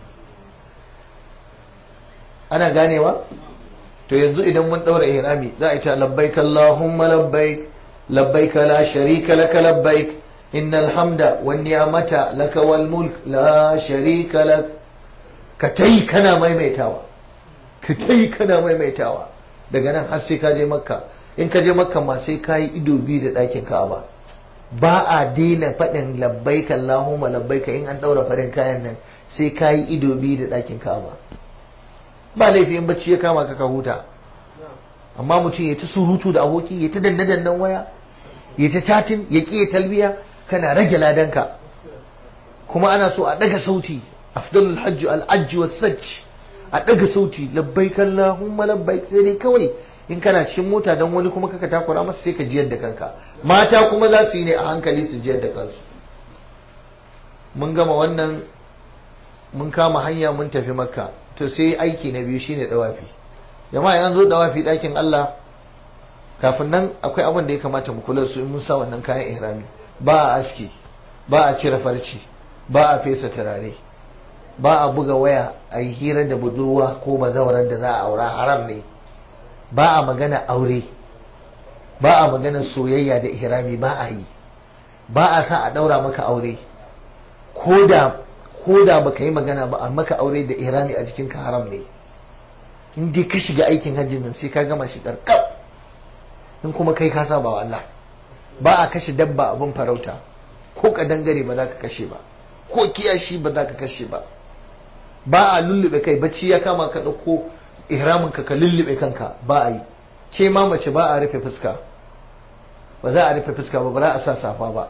ana ganewa to yanzu idan mun daura ihrami za a ce labbaik allahumma labbaik labbaik la sharika laka labbaik innal hamda wan ni'mata laka wal mulk la sharika lak ka tai kana maimaitawa ka tai kana maimaitawa daga nan har sai ka je makka in ka je makka ma sai ka yi ido biyu da ɗakin ka'aba ba a daina faɗin labbaik allahumma labbaik in an daura farin kayan nan sai ka yi ido biyu da ɗakin ka'aba ba laifi in bacci ya kama ka ka huta amma mutum ya ta surutu da aboki ya ta danne dannan waya ya ta chatin ya ƙi talbiya kana rage ladanka kuma ana so a daga sauti afdalul hajju al ajju was sajj a daga sauti labbaik allahumma labbaik sai dai kawai in kana cikin mota dan wani kuma kaka takura masa sai ka jiyar da kanka mata kuma za su yi ne a hankali su jiyar da kansu mun gama wannan mun kama hanya mun tafi makka to sai aiki na biyu shine dawafi jama'a yan zo dawafi dakin Allah kafin nan akwai abin da ya kamata mu kula su in mun sa wannan kayan ihrami ba a aski ba a cire farci ba a fesa turare ba a buga waya a yi hira da budurwa ko bazawarar da za a aura haram ne ba a magana aure ba a magana soyayya da ihrami ba a yi ba a sa a daura maka aure ko da ko da baka yi magana ba a maka aure da ihrami a jikinka haram ne in dai ka shiga aikin hajji nan sai ka gama shi karkab in kuma kai ka saba wa Allah ba a kashe dabba abin farauta ko kadangare ba za ka kashe ba ko kiyashi ba za ka kashe ba ba a lullube kai bacci ya kama ka ɗauko ihramin ka ka lullube kanka ba a yi ke ma mace ba a rufe fuska ba za a rufe fuska ba ba za a sa safa ba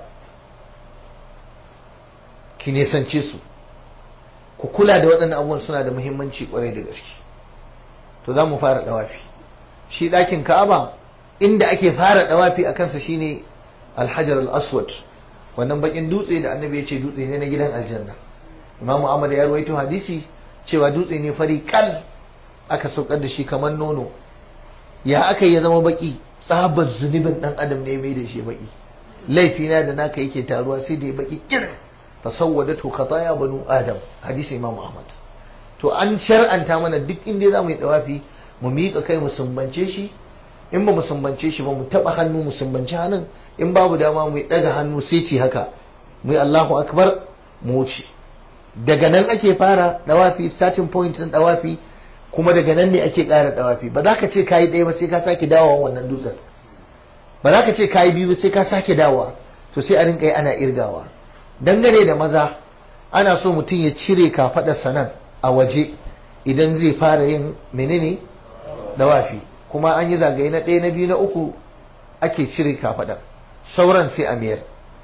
ki nesance su ku kula da waɗannan abubuwan suna da muhimmanci kwarai da gaske to za mu fara ɗawafi shi ɗakin ka'aba inda ake fara ɗawafi a kansa shine alhajar al-aswad wannan bakin dutse da annabi ya ce dutse ne na gidan aljanna imamu ahmad ya rawaito hadisi cewa dutse ne fari kal aka saukar da shi kamar nono ya aka ya zama baki tsabar zunubin dan adam ne mai da shi baki laifina da naka yake taruwa sai da ya baki kirin fasawwadatu khataya banu adam hadisi imam ahmad to an shar'anta mana duk inda za mu yi dawafi mu miƙa kai mu sumbance shi in ba mu sumbance shi ba mu taɓa hannu mu sumbance hannun in babu dama mu ɗaga hannu sai ce haka mu yi allahu akbar mu wuce daga nan ake fara dawafi starting point na dawafi kuma daga nan ne ake ƙara dawafi ba za ka ce kayi ɗaya ba sai ka sake dawowa wannan dutsen ba za ka ce kayi biyu ba sai ka sake dawowa to sai a rinka yi ana irgawa dangane da maza ana so mutum ya cire kafaɗarsa nan a waje idan zai fara yin menene dawafi kuma an yi zagaye na ɗaya na biyu na uku ake cire kafaɗar sauran sai a miyar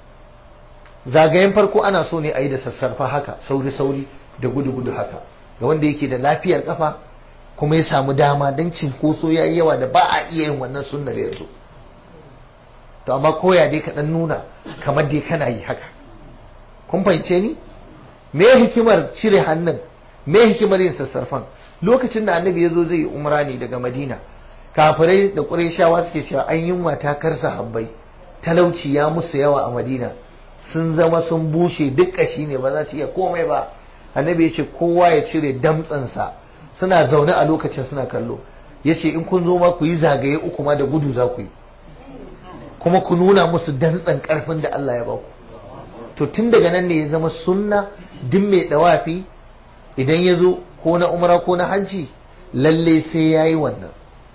zagayen farko ana so ne a yi da sassarfa haka sauri-sauri da gudu-gudu haka ga wanda yake da lafiyar kafa kuma ya samu dama don cinkoso ya yi yawa da ba a iya yin wannan sunnar yanzu to amma koya dai ka ɗan nuna kamar dai kana yi haka kun fahimce ni me hikimar cire hannun me hikimar yin sassarfan lokacin da annabi ya zo zai yi umra ne daga madina kafirai da ƙurayshawa suke cewa an yunwa ta karsa habbai talauci ya musu yawa a madina sun zama sun bushe duk ƙashi ne ba za su iya komai ba annabi ya ce kowa ya cire damtsansa suna zaune a lokacin suna kallo ya ce in kun zo ma ku yi zagaye uku ma da gudu za ku yi kuma ku nuna musu dantsan ƙarfin da Allah ya ba ku to tun daga nan ne ya zama sunna duk mai dawafi idan ya zo ko na umra ko na hajji lalle sai ya yi wannan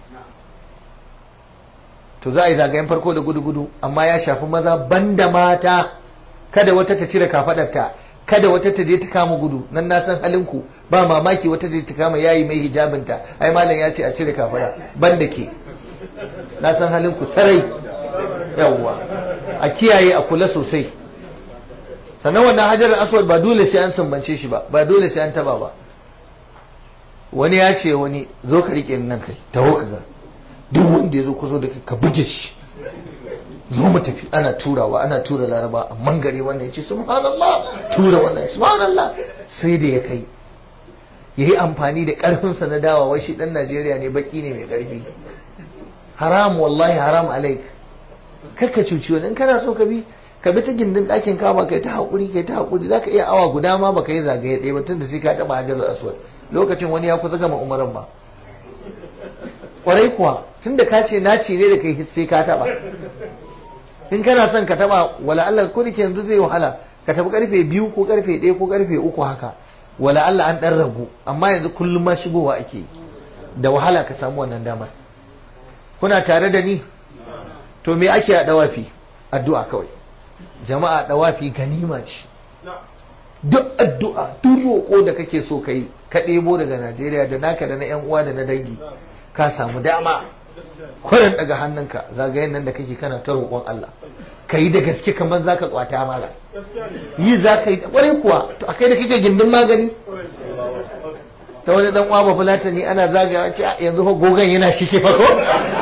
to za a yi zagayen farko da gudu-gudu amma ya shafi maza banda mata kada wata ta cire kafadarta kada wata ta je ta kama gudu nan na san halinku ba mamaki wata je ta kama yayi mai hijabinta ai malam ya ce a cire kafada banda ke na san halinku sarai yawwa a kiyaye a kula sosai sannan wannan hajar aswad ba dole sai an sumbance shi ba ba dole sai an taba ba wani ya ce wani zo ka rike nan kai taho ka ga duk wanda ya zo kuzo da ka buge shi zo mu tafi ana turawa ana tura laraba amma gari wannan ya ce subhanallah tura wannan subhanallah sai da ya kai ya yi amfani da ƙarfinsa na dawa wai shi ɗan najeriya ne baki ne mai ƙarfi haram wallahi haram alaik kakka cuci wani in kana so ka bi ka bi ta gindin ɗakin kama kai ta haƙuri kai ta haƙuri za ka iya awa guda ma baka yi zagaye ɗaya ba tun da sai ka taɓa hajar aswad lokacin wani ya kusa gama umaran ba ƙwarai kuwa tun da ka ce naci ne da kai sai ka taɓa in kana son ka taɓa wala Allah ko da ke yanzu zai wahala ka tafi karfe biyu ko karfe ɗaya ko karfe uku haka wala Allah an ɗan ragu amma yanzu kullum ma shigowa ake da wahala ka samu wannan damar kuna tare da ni to me ake a dawafi addu'a kawai jama'a dawafi ganima ce duk addu'a duk roƙo da kake so ka yi ka ɗebo daga Najeriya da naka da na yan uwa da na dangi ka samu dama kwarin daga hannunka zagayen nan da kake kana ta roƙon Allah ka yi da gaske kamar zaka kwata mala yi za ka yi kwarai kuwa to akai da kake gindin magani ta wani dan uwa ba fulatani ana zagawa ce yanzu fa gogon yana shike fa ko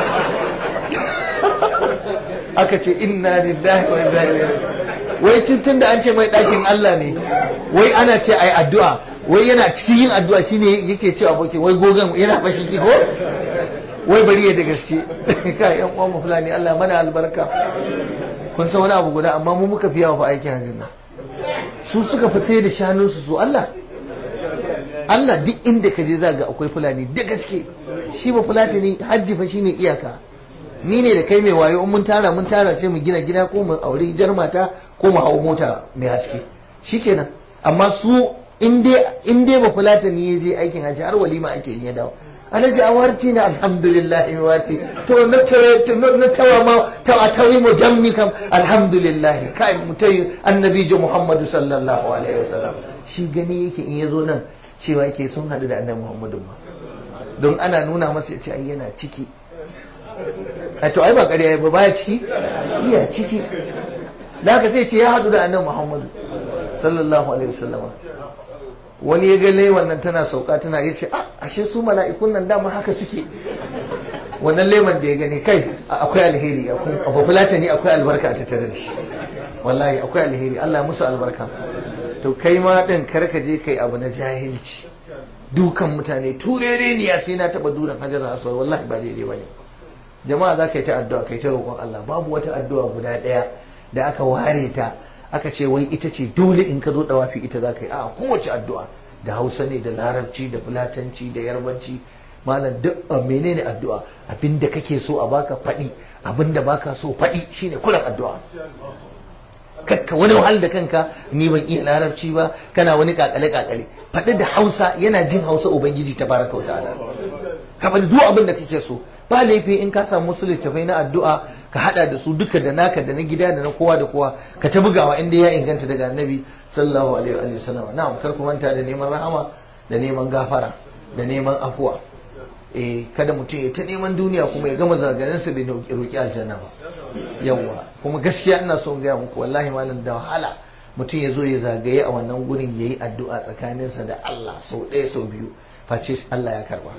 aka ce inna lillahi wa inna ilaihi wai tun da an ce mai ɗakin Allah ne wai ana ce ai addu'a wai yana cikin yin addu'a shine yake ce aboki wai gogon yana fashi ki ko wai bari ya da gaske ka yan uwan mu fulani Allah mana albarka kun san wani abu guda amma mu muka fi yawa fa aikin hajjin nan su suka fi sai da shanunsu su Allah Allah duk inda ka je za ga akwai fulani da gaske shi ba fulatani hajji fa shine iyaka ni ne da kai mai wayo in mun tara mun tara sai mu gina gida ko mu aure jar mata ko mu hau mota mai haske shikenan amma su in dai ba fulatani ya je aikin hajji har walima ake yin ya dawo alhaji a warti na alhamdulillah in warti to na tare na tawa ma ta a tawi mu jamni kam alhamdulillah kai mutai annabi jo muhammadu sallallahu alaihi wasallam shi gani yake in yazo nan cewa yake sun hadu da annabi muhammadu ma don ana nuna masa ya ce ai yana ciki a to ai ba ƙarya ba baya ciki iya ciki da haka sai ce ya hadu da annabi muhammadu sallallahu alaihi wasallama wani ya ga wannan tana sauka tana ya ce a ashe su mala'ikun nan dama haka suke wannan leman da ya gani kai akwai alheri a bafulata ne akwai albarka a tattare da shi wallahi akwai alheri Allah musu albarka to kai ma din karka je kai abu na jahilci dukan mutane turere ne ya sai na taba duran hajar aswar wallahi ba daidai bane jama'a za ka yi ta addu'a kai ta roƙon Allah babu wata addu'a guda ɗaya da aka ware ta aka ce wai ita ce dole in ka zo dawafi ita za ka yi a kowace addu'a da hausa ne da larabci da fulatanci da yarbanci malam duk menene addu'a abinda kake so a baka faɗi abinda baka so faɗi shine kullum addu'a kakka wani wahal da kanka ni ban iya larabci ba kana wani kakale kakale faɗi da hausa yana jin hausa ubangiji tabaraka wa ta'ala ka faɗi duk abin da kake so ba laifi in ka samu wasu littafai na addu'a ka hada da su duka da naka da na gida da na kowa da kowa ka ta bugawa inda ya inganta daga annabi sallallahu alaihi wa sallam na'am kar ku manta da neman rahama da neman gafara da neman afuwa eh kada mutum ya ta neman duniya kuma ya gama zagayen sa bai roki aljanna ba yawa kuma gaskiya ina so in gaya muku wallahi malam da wahala mutum ya zo ya zagaye a wannan gurin yayi addu'a tsakaninsa da Allah sau ɗaya sau biyu face Allah ya karba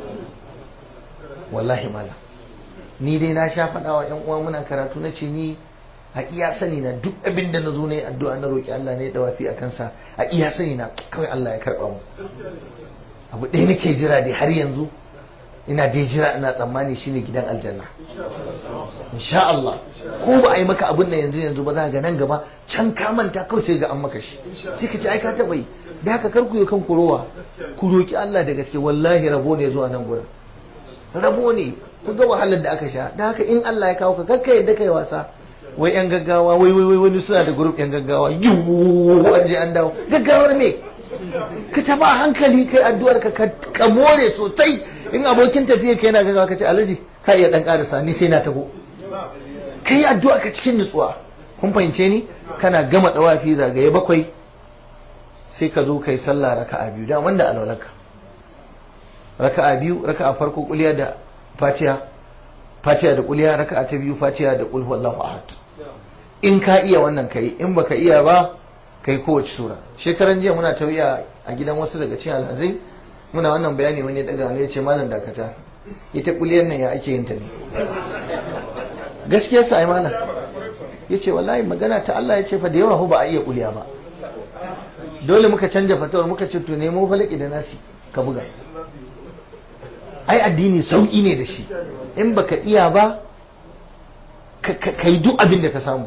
wallahi malam ni dai na sha faɗa wa ‘yan uwa muna karatu na ce ni a iya sani na duk abin da na zo na yi addu'a na roƙi Allah ne da wafi a kansa a iya sani na kawai Allah ya karɓa mu abu ɗaya nake jira dai har yanzu ina dai jira ina tsammani shine gidan aljanna insha Allah ko ba a yi maka abin nan yanzu yanzu ba za ga nan gaba can ka manta kawai sai ga an maka shi sai ka ce ai ka taɓa yi da haka kar ku yi kan kurowa ku roƙi Allah da gaske wallahi rabo ne zuwa nan gurin rabo ne ku ga wahalar da aka sha da haka in Allah ya kawo ka kakka yadda kai wasa wai yan gaggawa wai wai wai wani suna da group yan gaggawa yiwu an je an dawo gaggawar me ka taba hankali kai addu'ar ka ka more sosai in abokin tafiya kai yana gaggawa ka ce alhaji ka iya dan karasa ni sai na tago kai addu'a ka cikin nutsuwa kun fahimce ni kana gama dawafi zagaye bakwai sai ka zo kai sallah raka'a biyu da wanda alwalanka raka'a biyu raka'a farko kuliya da fatiha fatiha da kuliya raka'a ta biyu fatiha da qul huwallahu ahad in ka iya wannan kai in baka iya ba kai kowace sura shekaran jiya muna tawiya a gidan wasu daga cikin alhazai muna wannan bayani wani ya daga ya ce malam dakata ita kuliyar nan ya ake yin ta ne gaskiya sa ai malam ya ce wallahi magana ta Allah ya ce fa da yawa ba a iya kuliya ba dole muka canja fatawar muka ce to nemo falaki da nasi ka buga ai addini sauki ne da shi in baka iya ba ka yi duk abin da ka samu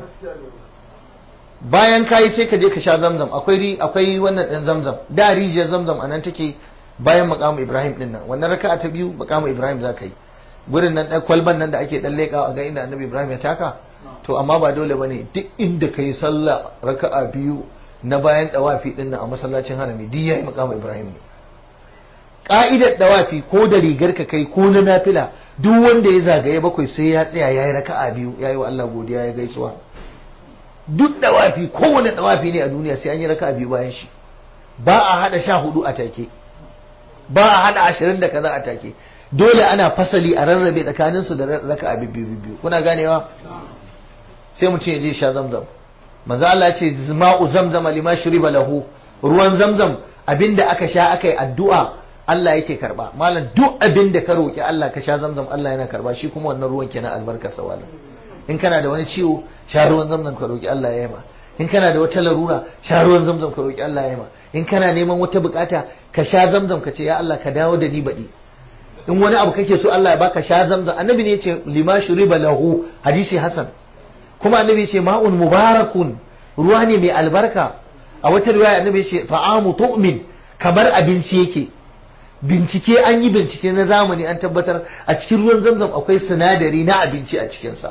bayan ka yi sai ka je ka sha zamzam akwai akwai wannan ɗin zamzam da rijiyar zamzam anan take bayan makamu ibrahim din nan wannan raka'a ta biyu makamu ibrahim za ka yi gurin nan ɗan kwalban nan da ake ɗan leƙa ga inda annabi ibrahim ya taka to amma ba dole ba ne duk inda ka yi sallah raka'a biyu na bayan ɗawafi ɗin nan a masallacin harami duk ya yi makamu ibrahim ne ka'idar dawafi ko da rigar ka kai ko na nafila duk wanda ya zagaye bakwai sai ya tsaya yayi raka'a biyu yayi wa Allah godiya ya gaisuwa duk dawafi kowane dawafi ne a duniya sai an yi raka'a biyu bayan shi ba a hada sha hudu a take ba a hada ashirin da kaza a take dole ana fasali a rarrabe tsakanin su da raka'a biyu biyu kuna ganewa sai mutum ya je sha zamzam manzo Allah ya ce ma'u zamzam lima shuriba lahu ruwan zamzam abinda aka sha aka yi addu'a Allah yake karba malam duk abin da ka roki Allah ka sha zamzam Allah yana karba shi kuma wannan ruwan kenan albarka sawala in kana da wani ciwo sha ruwan zamzam ka roki Allah ya yima in kana da wata larura sha ruwan zamzam ka roki Allah ya yima in kana neman wata bukata ka sha zamzam ka ce ya Allah ka dawo da ni baɗi in wani abu kake so Allah ya baka sha zamzam annabi ne yace lima shuriba lahu hadisi hasan kuma annabi yace ma'un mubarakun ruwa ne mai albarka a wata riwaya annabi yace ta'amu tu'min kamar abinci yake bincike an yi bincike na zamani an tabbatar a cikin ruwan zamzam akwai sinadari na abinci a cikinsa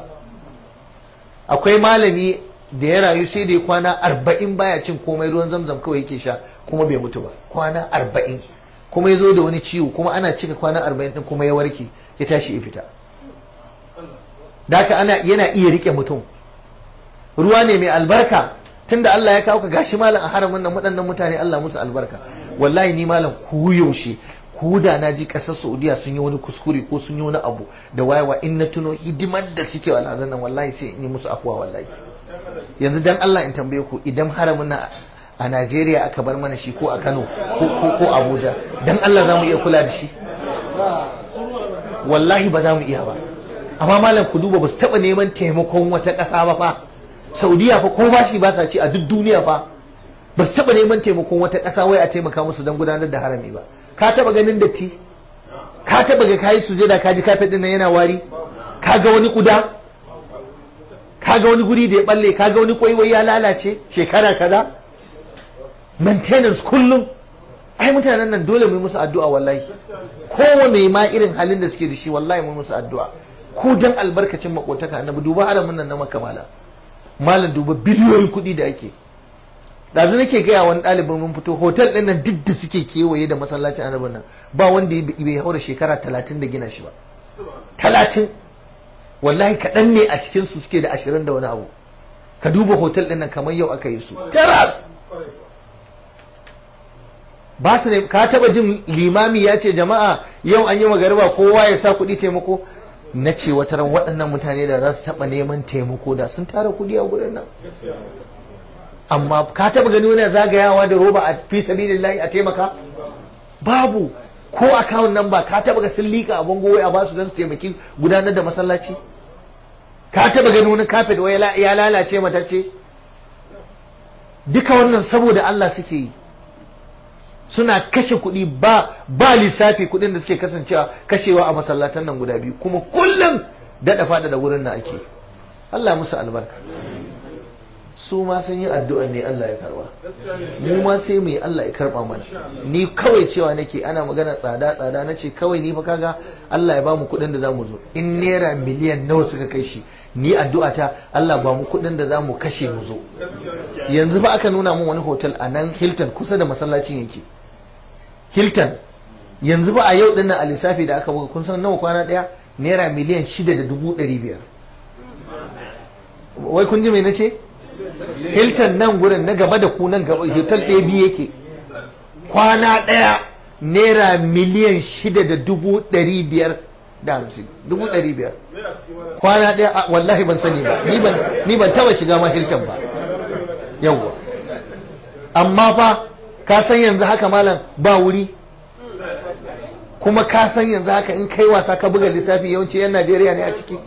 akwai malami da ya rayu sai da ya kwana arba'in baya cin komai ruwan zamzam kawai yake sha kuma bai mutu ba kwana arba'in kuma ya zo da wani ciwo kuma ana cika kwana arba'in din kuma ya warke ya tashi ya fita da haka ana yana iya rike mutum ruwa ne mai albarka tunda Allah ya kawo ka gashi malam a haramin nan waɗannan mutane Allah musu albarka wallahi ni malam ku yaushe ku da na ji ƙasar Saudiya sun yi wani kuskure ko sun yi wani abu da wayewa in na tuno hidimar da suke wa alhazan nan wallahi sai in yi musu afuwa wallahi yanzu dan Allah in tambaye ku idan haramin nan a Najeriya aka bar mana shi ko a Kano ko ko Abuja dan Allah za mu iya kula da shi wallahi ba za mu iya ba amma malam ku duba ba su taɓa neman taimakon wata ƙasa ba fa saudiya fa ko bashi ba sa ci a duk duniya fa ba su taba neman taimakon wata ƙasa wai a taimaka musu don gudanar da harami ba ka taba ganin datti ka taba ga kayi sujada ka ji kafet din nan yana wari ka ga wani kuda ka ga wani guri da ya balle ka ga wani kwaiwai ya lalace shekara kaza maintenance kullum ai mutanen nan dole mu musu addu'a wallahi kowane ma irin halin da suke da shi wallahi mu musu addu'a ko dan albarkacin makotaka annabi duba haramin nan na makamala malam duba biliyoyin kuɗi da ake ɗazu nake gaya wani ɗalibin mun fito hotel ɗin nan duk da suke kewaye da masallacin annabin nan ba wanda bai haura shekara talatin da gina shi ba talatin wallahi kaɗan ne a cikin su suke da ashirin da wani abu ka duba hotel ɗin nan kamar yau aka yi su terrace ba su ne ka taba jin limami ya ce jama'a yau an yi magariba kowa ya sa kuɗi taimako na ce wata ran waɗannan mutane da za su taɓa neman taimako da sun tara kuɗi a gurin nan amma ka taɓa gani wani zagayawa da roba a fi sabilillahi a taimaka babu ko akawun nan ba ka taɓa ga sun liƙa a bango wai a basu don su taimaki gudanar da masallaci ka taɓa gani wani kafet wai ya lalace matacce duka wannan saboda Allah suke yi suna kashe kuɗi ba ba lissafi kuɗin da suke kasancewa kashewa a masallatan nan guda biyu kuma kullum daɗa fada da wurin na ake Allah musu albarka su ma sun yi addu'ar ne Allah ya karba mu ma sai mu yi Allah ya karba mana ni kawai cewa nake ana magana tsada tsada na ce kawai ni fa kaga Allah ya ba mu kuɗin da za mu zo in naira miliyan nawa suka kai shi ni addu'a ta Allah ba mu kuɗin da za mu kashe mu zo yanzu fa aka nuna mun wani hotel a nan Hilton kusa da masallacin yake Hilton yanzu ba a yau din nan a lissafi da aka buga kun san nawa kwana daya naira miliyan shida da dubu ɗari biyar wai kun ji mai nace Hilton nan gurin na gaba da ku nan gaba hotel ɗaya biyu yake kwana ɗaya naira miliyan shida da dubu ɗari biyar da hamsin dubu ɗari biyar kwana ɗaya wallahi ban sani ba ni ban taba shiga ma hilton ba yawwa amma fa ka san yanzu haka malam ba wuri kuma ka san yanzu haka in kai wasa ka buga lissafi yawanci yan najeriya ne a ciki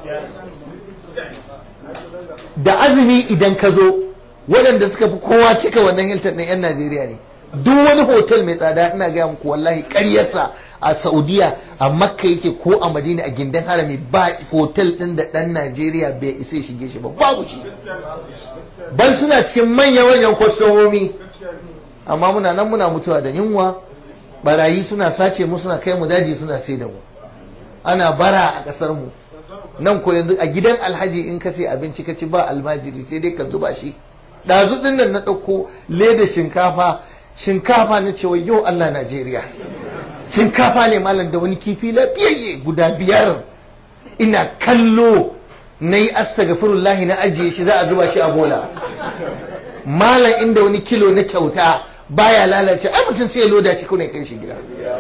da azumi idan ka zo waɗanda suka fi kowa cika wannan hilton ɗin yan najeriya ne duk wani hotel mai tsada ina gaya muku wallahi ƙaryarsa a saudiya a makka yake ko a madina a gindin harami ba hotel ɗin da ɗan najeriya bai isa ya shige shi ba babu shi ban suna cikin manya-manyan kwastomomi amma muna nan muna mutuwa da yunwa barayi suna sace mu suna kai mu daji suna sai da mu ana bara a ƙasar mu nan ko yanzu a gidan alhaji in ka sai abinci ka ci ba almajiri sai dai ka zuba shi ɗazu ɗin nan na ɗauko leda shinkafa shinkafa na cewa yau Allah Najeriya shinkafa ne malam da wani kifi lafiyayye guda biyar ina kallo na yi astagfirullahi na ajiye shi za a zuba shi a bola malam inda wani kilo na kyauta baya lalace ai mutum sai ya loda shi kuna kai shi gida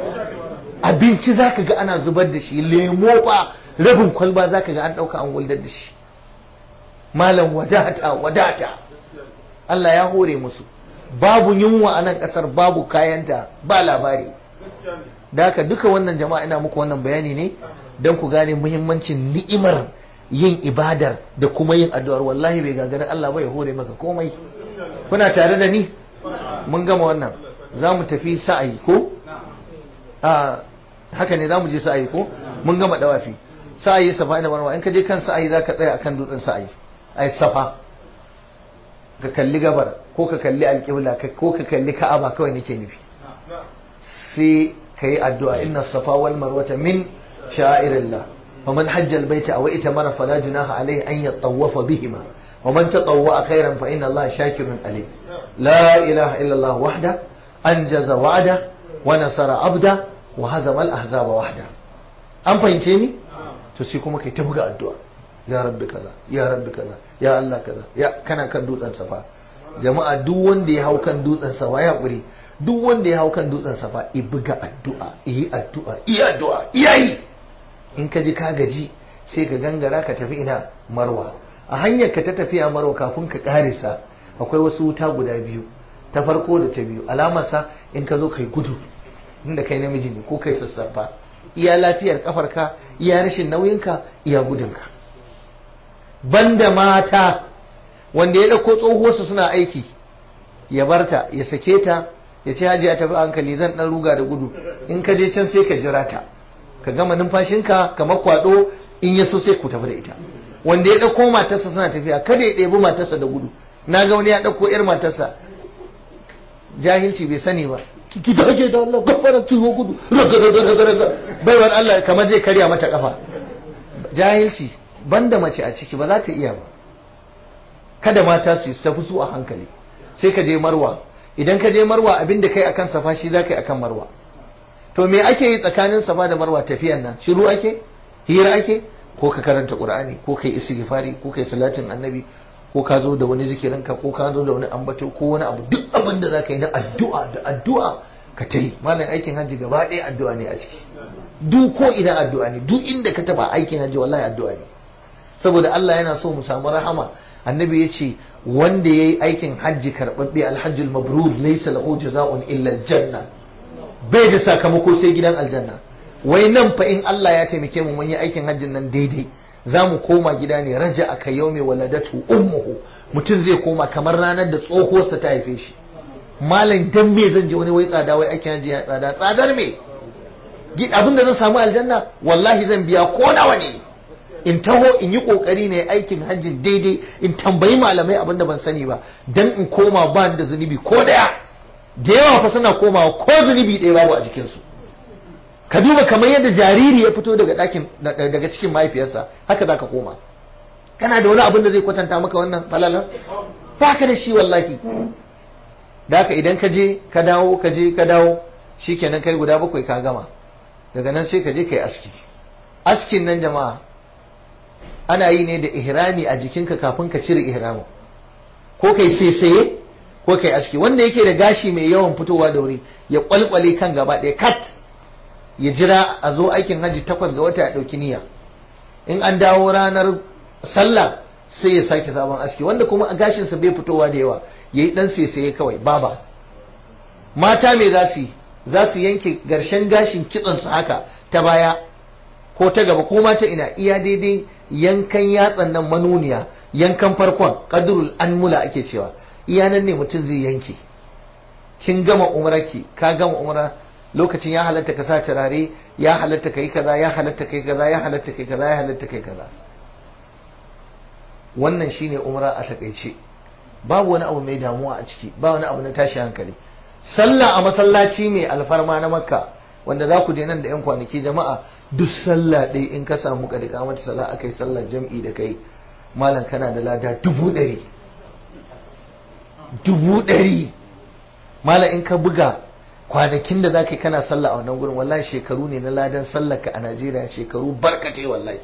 abinci zaka ga ana zubar da shi lemo fa rabin kwalba zaka ga an dauka an wuldar da shi malam wadata wadata Allah ya hore musu babu yunwa a nan kasar babu kayanta ba labari da haka duka wannan jama'a ina muku wannan bayani ne don ku gane muhimmancin ni'imar yin ibadar da kuma yin addu'ar wallahi bai gagara Allah bai hore maka komai kuna tare da ni mun gama wannan za mu tafi sa'ayi ko a haka ne za mu je sa'ayi ko mun gama dawafi sa'ayi safa ina barwa in ka je kan sa'ayi za ka tsaya akan dutsen sa'ayi ai safa ka kalli gabar ko ka kalli alƙibla ko ka kalli ka'aba kawai nake nufi sai ka yi addu'a inna safa wal marwata min sha'irillah ومن حج البيت أو ائتمر فلا جناح عليه أن يطوف بهما ومن تطوع خيرا فإن الله شاكر عليم لا إله إلا الله وحده أنجز وعده ونصر عبده وهزم الأحزاب وحده أم فهمتني تسيكم كي تبقى الدعاء يا رب كذا يا رب كذا يا الله كذا يا كان كان دوتان صفا jama'a duk wanda ya hau kan dutsen safa ya hakuri duk wanda ya hau kan dutsen safa i buga addu'a yi addu'a yi addu'a iyayi in ka ji ka gaji sai ka gangara ka tafi ina marwa a hanyar ka ta tafiya marwa kafin ka karisa akwai wasu wuta guda biyu ta farko da ta biyu alamarsa in ka zo kai gudu inda kai namiji ne ko kai sassafa iya lafiyar kafarka iya rashin nauyinka iya gudunka banda mata wanda ya ɗauko tsohuwarsu suna aiki ya barta ya sake ta ya ce hajiya tafi hankali zan ɗan ruga da gudu in ka je can sai ka jira ta ka gama numfashinka kamar kwado in ya so sai ku tafi da ita wanda ya ɗauko matarsa suna tafiya kada ya ɗebi matarsa da gudu na ga wani ya ɗauko yar matarsa jahilci bai sani ba ki da ake da Allah gafara ciwo gudu baiwar Allah kamar zai karya mata kafa jahilci banda mace a ciki ba za ta iya ba kada mata su tafi su a hankali sai ka je marwa idan ka je marwa abin da kai akan safa shi za ka yi akan marwa to me ake yi tsakanin safa da marwa tafiyan nan shiru ake hira ake ko ka karanta qur'ani ko kai istighfari ko kai salatin annabi ko ka zo da wani zikirinka ko ka zo da wani ambato ko wani abu duk abin da zaka yi na addu'a da addu'a ka ta yi malam aikin hajji gaba ɗaya addu'a ne a ciki duk ko ina addu'a ne duk inda ka taba aikin hajji wallahi addu'a ne saboda Allah yana so mu samu rahama annabi ya ce wanda ya yi aikin hajji karɓaɓɓe alhajjul mabrur laysa lahu jaza'un illa aljanna bai da sakamako sai gidan aljanna wai nan fa in Allah ya taimake mu mun yi aikin hajjin nan daidai za mu koma gida ne raja aka yau mai waladatu ummuhu mutum zai koma kamar ranar da tsohuwarsa ta haife shi malam dan me zan je wani wai tsada wai aikin hajji ya tsada tsadar me abin da zan samu aljanna wallahi zan biya ko nawa ne in taho in yi kokari ne aikin hajjin daidai in tambayi malamai abin da ban sani ba dan in koma ba da zunubi ko daya da yawa fa suna komawa ko zunubi ɗaya babu a jikinsu ka duba kamar yadda jariri ya fito daga ɗakin daga cikin mahaifiyarsa haka za ka koma kana da wani abin da zai kwatanta maka wannan falalar ba ka da shi wallahi da haka idan ka je ka dawo ka je ka dawo shikenan kai guda bakwai ka gama daga nan sai ka je kai aski askin nan jama'a ana yi ne da ihrami a jikinka kafin ka cire ihramin ko kai sai ko kai aski wanda yake da gashi mai yawan fitowa da wuri ya kwalkwale kan gaba ɗaya kat ya jira a zo aikin hajji takwas ga wata ya ɗauki niyya in an dawo ranar sallah sai ya sake sabon aski wanda kuma a gashinsa bai fitowa da yawa ya yi ɗan saisaye kawai baba mata me za su yi za su yanke garshen gashin kitsansu haka ta baya ko ta gaba ko mata ina iya daidai yankan yatsan nan manuniya yankan farkon kadrul anmula ake cewa iya nan ne mutum zai yanke kin gama umrarki ka gama umra lokacin ya halatta ka sa turare ya halatta kai kaza ya halatta kai kaza ya halatta kai kaza ya halatta kai kaza wannan shine umra a takaice babu wani abu mai damuwa a ciki ba wani abu na tashi hankali sallah a masallaci mai alfarma na makka wanda za ku je nan da yan kwanaki jama'a duk sallah ɗaya in ka samu ƙarƙa mata sallah akai sallar jam'i da kai malam kana da lada dubu ɗari dubu ɗari malam in ka buga kwanakin da za ka yi kana sallah a wannan gurin wallahi shekaru ne na ladan sallar ka a najeriya shekaru barkatai wallahi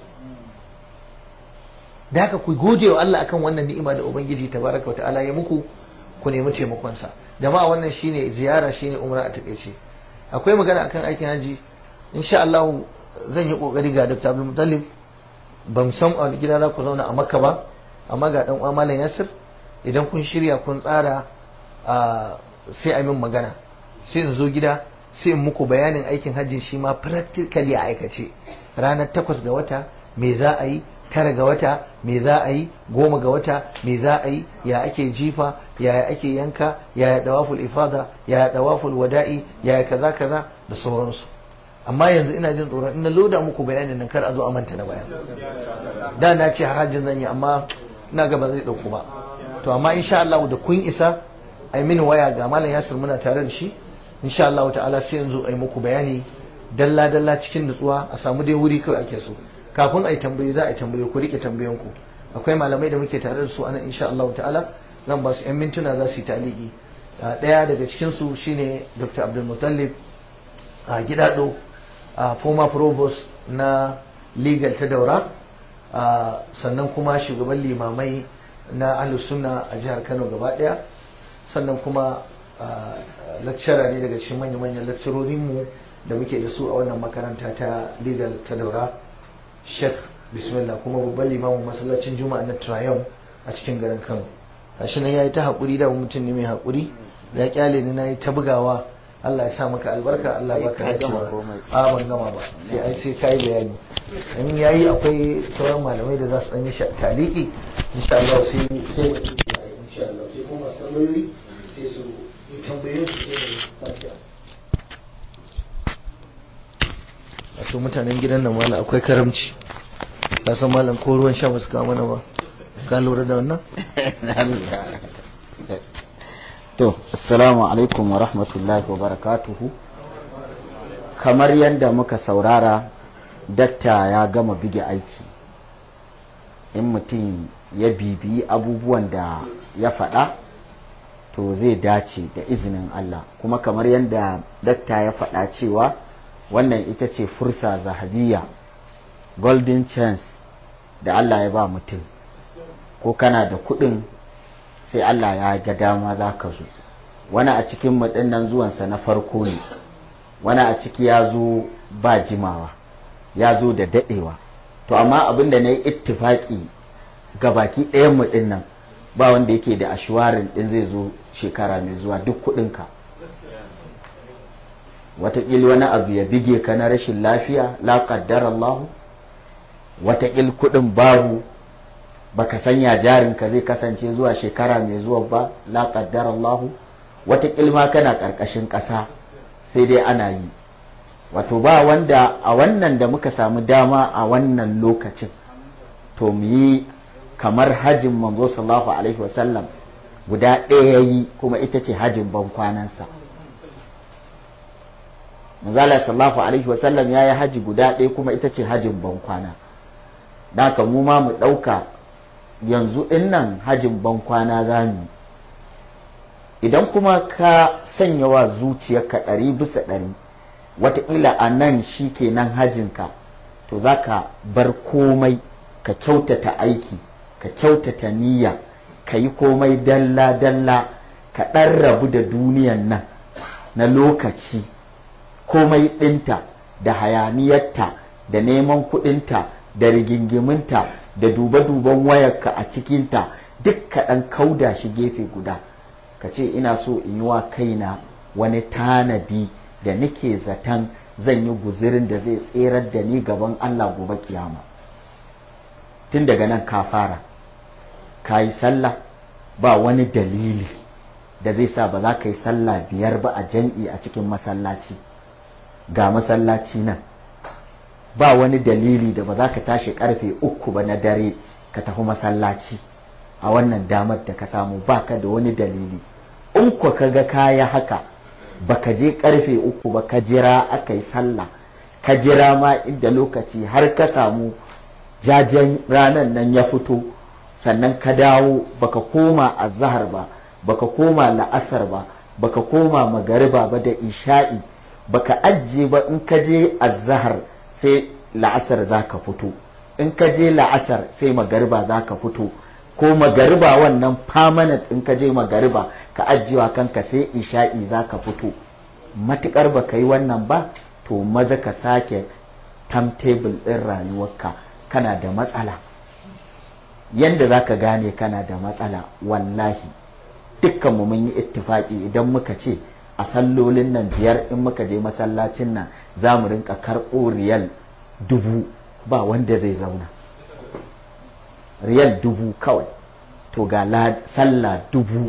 da haka ku gode wa Allah akan wannan ni'ima da ubangiji tabaraka wa ta'ala ya muku ku nemi taimakonsa jama'a wannan shine ziyara shine umra a takaice akwai magana akan aikin haji insha Allah zan yi kokari ga Dr. Abdul Muttalib ban san a gida za ku zauna a Makka ba amma ga dan uwa Malam Yasir idan kun shirya kun tsara sai a min magana sai in zo gida sai in muku bayanin aikin hajji shi ma practically a aikace ranar takwas ga wata me za a yi tara ga wata me za a yi goma ga wata me za a yi ya ake jifa ya ake yanka ya dawaful ifada ya dawaful wada'i ya kaza kaza da sauransu amma yanzu ina jin tsoron ina loda muku bayanin nan kar a zo a manta na baya da na ce harajin zan yi amma ina ga ba zai dauku ba to amma insha Allah da kun isa ai mini waya ga malam Yasir muna tare da shi insha Allah ta'ala sai yanzu ai muku bayani dalla dalla cikin nutsuwa a samu dai wuri kawai ake so kafin a yi tambayi za a yi tambayi ku rike tambayanku akwai malamai da muke tare da su anan insha Allah ta'ala zan ba su yan mintuna za su yi taliki daya daga cikin su shine Dr. Abdul Muttalib a gidado a former provost na legal ta daura sannan kuma shugaban limamai na ahlus sunna a jihar Kano gaba daya sannan kuma lecturer ne daga cikin manya-manyan lecturorinmu da muke da su a wannan makaranta ta legal ta daura Sheikh bismillah kuma babban limamin masallacin juma'a na Triumph a cikin garin Kano gashi nan yayi ta hakuri da mutum ne mai hakuri ya kyale ni nayi ta bugawa Allah ya sa maka albarka Allah ya baka dacewa a ban gama ba sai ai sai kai bayani in yayi akwai sauran malamai da za su dan yi taliki insha Allah sai sai insha Allah sai kuma tambayoyi sai su tambayoyi su sai wato mutanen gidan nan mala akwai karamci ka san malam ko ruwan sha basu kawo mana ba ka lura da wannan to assalamu alaikum wa rahmatullahi wa barakatuhu kamar yadda muka saurara dakta ya gama bige aiki in mutum ya bibiyi abubuwan da ya faɗa to zai dace da izinin Allah kuma kamar yadda dakta ya faɗa cewa wannan ita ce fursa zahabiya golden chance da Allah ya ba mutum ko kana da kuɗin sai Allah ya ga dama za ka zo wani a cikin nan zuwansa na farko ne wani a ciki ya zo ba jimawa ya zo da daɗewa to amma abin da na yi ittifaƙi ga baki ɗayan mu nan ba wanda yake da ashwarin ɗin zai zo shekara mai zuwa duk kuɗinka watakil wani abu ya bige ka na rashin lafiya la qaddar Allah watakil kudin babu baka sanya jarinka zai kasance zuwa shekara mai zuwa ba la qaddar Allah watakil ma kana karkashin ƙasa sai dai ana yi wato ba wanda a wannan da muka samu dama a wannan lokacin to mu yi kamar hajin manzo sallallahu alaihi wasallam guda ɗaya yi kuma ita ce hajin ban kwanansa manzala sallallahu alaihi wasallam ya yi haji guda ɗaya kuma ita ce hajin bankwana da haka mu ma mu ɗauka yanzu in nan hajin bankwana za mu idan kuma ka sanya wa zuciyarka ɗari bisa ɗari wataƙila a nan shi ke nan hajinka to za ka bar komai ka kyautata aiki ka kyautata niyya ka yi komai dalla-dalla ka ɗan rabu da duniyan nan na lokaci komai ɗinta da hayaniyarta da neman kuɗinta da rigingiminta da duba-duban wayarka a cikinta duk ka ɗan kauda shi gefe guda ka ce ina so in yi wa kaina wani tanadi da nake zaton zan yi guzirin da zai tserar da ni gaban Allah gobe kiyama tun daga nan ka fara ka yi sallah ba wani dalili da zai sa ba za ka yi sallah biyar ba a jam'i a cikin masallaci ga masallaci nan ba wani dalili da ba za ka tashi karfe uku ba na dare ka tafi masallaci a wannan damar da ka samu ba ka da wani dalili in ku ka ga kaya haka ba ka je karfe uku ba ka jira aka yi sallah ka jira ma inda lokaci har ka samu jajen ranar nan ya fito sannan ka dawo baka koma azahar ba baka koma la'asar ba baka koma magariba ba da isha'i baka ajiye ba in ka je azahar sai la'asar za ka fito in ka je la'asar sai magariba za ka fito ko magariba wannan permanent in ka je magariba ka ajiyewa kanka sai isha'i za ka fito matukar ba ka yi wannan ba to maza ka sake timetable ɗin rayuwarka kana da matsala yanda za ka gane kana da matsala wallahi dukkanmu mun yi ittifaki idan muka ce a sallolin nan biyar in muka je masallacin nan za mu rinka karɓo riyal dubu ba wanda zai zauna riyal dubu kawai to ga sallah dubu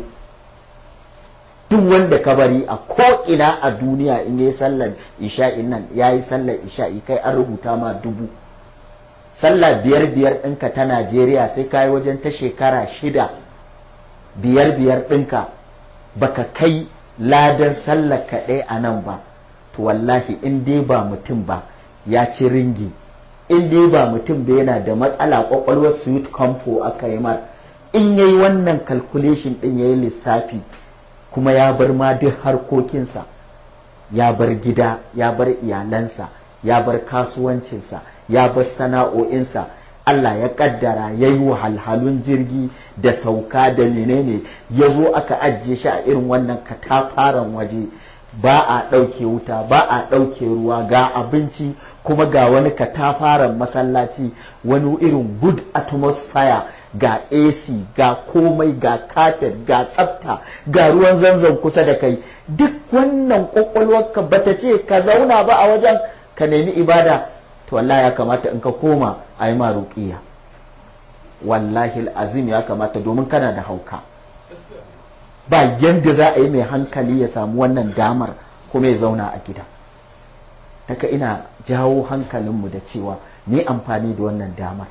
duk wanda ka bari a ko'ina a duniya in yi sallar isha'in nan ya yi sallar isha'i kai an rubuta ma dubu sallah biyar biyar ɗinka ta najeriya sai ka yi wajen ta shekara shida biyar biyar ɗinka baka kai ladar sallar kaɗai a nan ba to wallahi in dai ba mutum ba ya ci ringi in dai ba mutum ba yana da matsala kwakwalwar sweet compo aka yi mar in yayi wannan calculation ɗin ya yi lissafi kuma ya bar ma duk harkokinsa ya bar gida ya bar iyalansa ya bar kasuwancinsa ya bar sana'o'insa Allah ya kaddara ya yi wahalhalun jirgi da sauka da menene ya zo aka ajiye shi a irin wannan katafaren waje ba a ɗauke wuta ba a ɗauke ruwa ga abinci kuma ga wani katafaren masallaci wani irin good atmosphere ga AC ga komai ga kafet ga tsafta ga ruwan zanzan kusa da kai duk wannan kwakwalwarka bata ce ka zauna ba a wajen ka nemi ibada to wallahi ya kamata in ka koma a yi maruƙiya wallahi azim ya kamata domin kana da hauka ba yadda za a yi mai hankali ya samu wannan damar kuma ya zauna a gida taka ina jawo hankalinmu da cewa mu yi amfani da wannan damar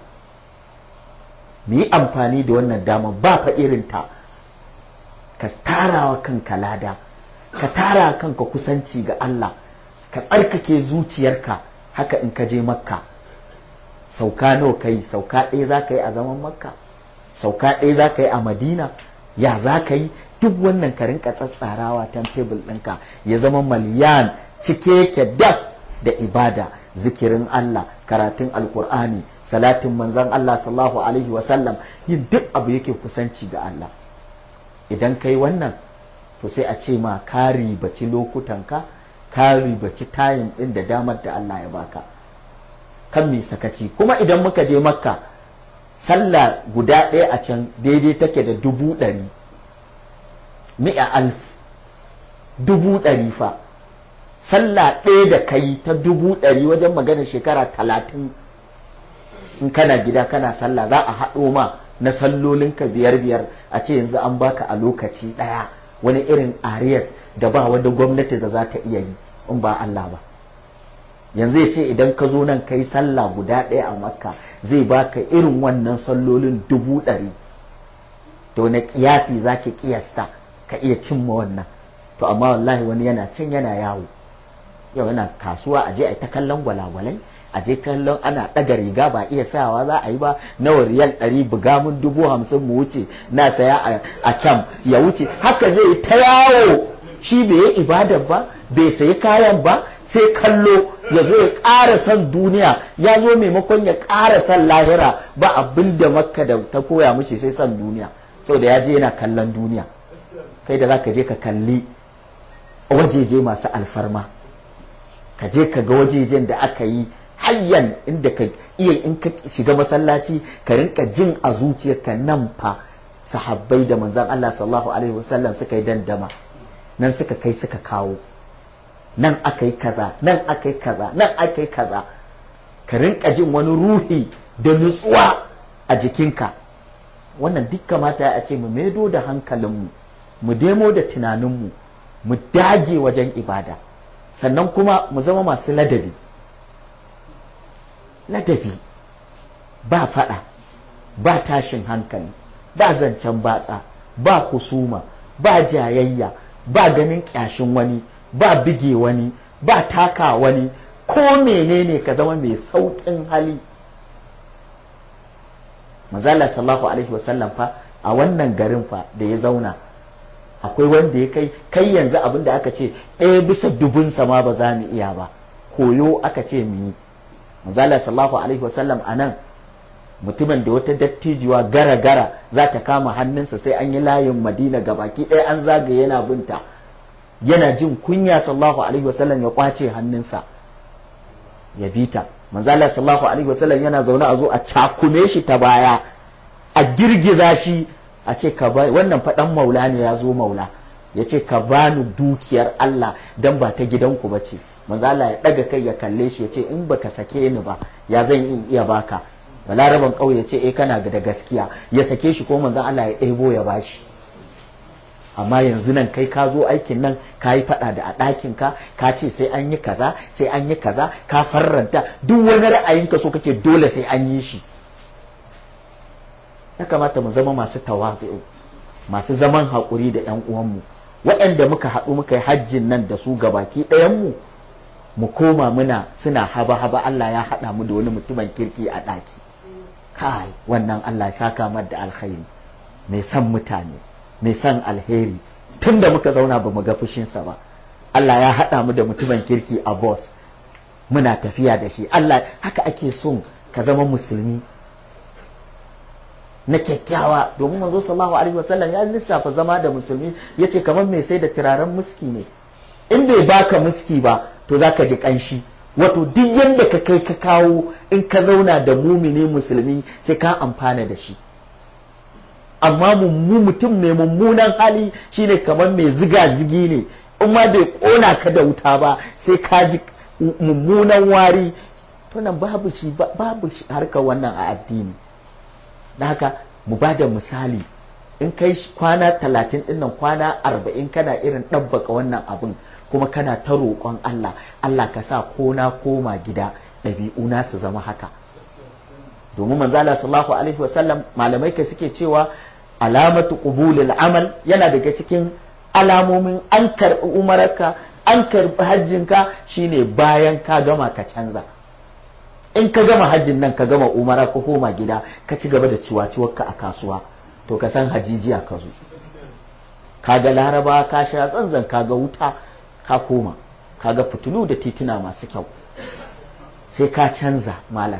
mu yi amfani da wannan damar ba fa irinta ka tarawa kanka lada ka tara kanka kusanci ga Allah ka tsarkake zuciyarka haka in ka je makka sauka nawa kai sauka ɗaya za ka yi a zaman makka sauka ɗaya za ka yi a madina ya za ka yi duk wannan ka rinka tsatsarawa tan tebul ɗinka ya zama maliyan cike yake daf da ibada zikirin Allah karatun alkur'ani salatin manzon Allah sallallahu alaihi wasallam yin duk abu yake kusanci ga Allah idan kai wannan to sai a ce ma ka ribaci lokutanka ka ribaci tayin ɗin da damar da Allah ya baka kan mai sakaci kuma idan muka je makka sallah guda ɗaya a can daidai take da dubu ɗari mi'a alf dubu ɗari fa sallah ɗaya da kai ta dubu ɗari wajen magana shekara talatin in kana gida kana sallah za a haɗo ma na sallolinka biyar biyar a ce yanzu an baka a lokaci ɗaya wani irin arias da ba wanda gwamnati da za ta iya yi in ba Allah ba yanzu ya ce idan ka zo nan kai sallah guda ɗaya a makka zai baka irin wannan sallolin dubu ɗari to na ƙiyasi za ki ƙiyasta ka iya cimma wannan to amma wallahi wani yana can yana yawo yau yana kasuwa a je a ta kallon gwalagwalai a je kallon ana ɗaga riga ba iya sawa za a yi ba nawa riyal ɗari buga mun dubu hamsin mu wuce na saya a kyam ya wuce haka zai ta yawo shi bai yi ibadar ba bai sayi kayan ba sai kallo ya zo ya ƙara son duniya ya zo maimakon ya ƙara son lahira ba abin da makka da ta koya mishi sai son duniya saboda ya je yana kallon duniya kai da za ka je ka kalli wajeje masu alfarma ka je ka ga wajejen da aka yi hayyan inda ka iya in ka shiga masallaci ka rinka jin a zuciyarka nan fa sahabbai da manzon Allah sallallahu alaihi wasallam suka yi dandama nan suka kai suka kawo nan aka yi kaza nan aka yi kaza nan aka yi kaza ka rinka jin wani ruhi da nutsuwa a jikinka wannan duk kamata a ce mu maido da hankalinmu mu demo da tunaninmu mu dage wajen ibada sannan kuma mu zama masu ladabi ladabi ba fada ba tashin hankali ba zancen batsa ba husuma ba jayayya ba ganin kyashin wani ba bige wani ba taka wani ko menene ka zama mai sauƙin hali mazala sallallahu alaihi wasallam fa a wannan garin fa da ya zauna akwai wanda ya kai kai yanzu abin da aka ce ɗaya bisa dubunsa ma ba za mu iya ba koyo aka ce mu yi mazala sallallahu alaihi wasallam a nan mutumin da wata dattijuwa gara gara za ta kama hannunsa sai an yi layin madina gabaki ɗaya an zagaye yana binta yana jin kunya sallallahu alaihi wasallam ya kwace hannunsa ya bita manzala sallallahu alaihi wasallam yana zaune a zo a cakume shi ta baya a girgiza shi a ce ka ba wannan faɗan maula ne ya zo maula ya ce ka bani dukiyar Allah dan ba ta gidanku ba ce manzala ya ɗaga kai ya kalle shi ya ce in baka sake ni ba ya zan in iya baka balaraban ƙauye ya ce eh kana da gaskiya ya sake shi ko manzan Allah ya ɗebo ya bashi amma yanzu nan kai ka zo aikin nan ka yi faɗa da a ɗakin ka ka ce sai an yi kaza sai an yi kaza ka farranta duk wani ra'ayinka so kake dole sai an yi shi ya kamata mu zama masu tawazu masu zaman haƙuri da ƴan uwanmu waɗanda muka haɗu muka yi hajjin nan da su gabaki ɗayanmu mu koma muna suna haba haba Allah ya haɗa mu da wani mutumin kirki a ɗaki kai wannan Allah ya saka mar da alkhairi mai son mutane mai son alheri tun da muka zauna ba mu ga fushinsa ba Allah ya haɗa mu da mutumin kirki a boss muna tafiya da shi Allah haka ake son ka zama musulmi na kyakkyawa domin manzo sallallahu alaihi wasallam ya lissafa zama da musulmi yace kamar mai sai da turaren muski ne in bai baka muski ba to zaka ji kanshi wato duk yanda ka kai ka kawo in ka zauna da mumini musulmi sai ka amfana da shi amma mummu mutum mai mummunan hali shine kamar mai ziga zigi ne in ma bai kona ka da wuta ba sai ka ji mummunan wari to nan babu shi babu shi harkar wannan a addini da haka mu ba da misali in kai kwana talatin dinnan kwana arba'in kana irin ɗabbaka wannan abin kuma kana ta roƙon Allah Allah ka sa ko na koma gida ɗabi'una su zama haka domin manzo Allah sallallahu alaihi wasallam malamai ka suke cewa alamatu qubulil amal yana daga cikin alamomin an karɓi umararka an karɓi hajjinka shine bayan ka gama ka canza in ka gama hajjin nan ka gama umara ka koma gida ka ci gaba da ciwaciwarka a kasuwa to ka san hajijiya ka zo ka ga laraba ka sha tsantsan ka ga wuta ka koma ka ga fitilu da tituna masu kyau sai ka canza malam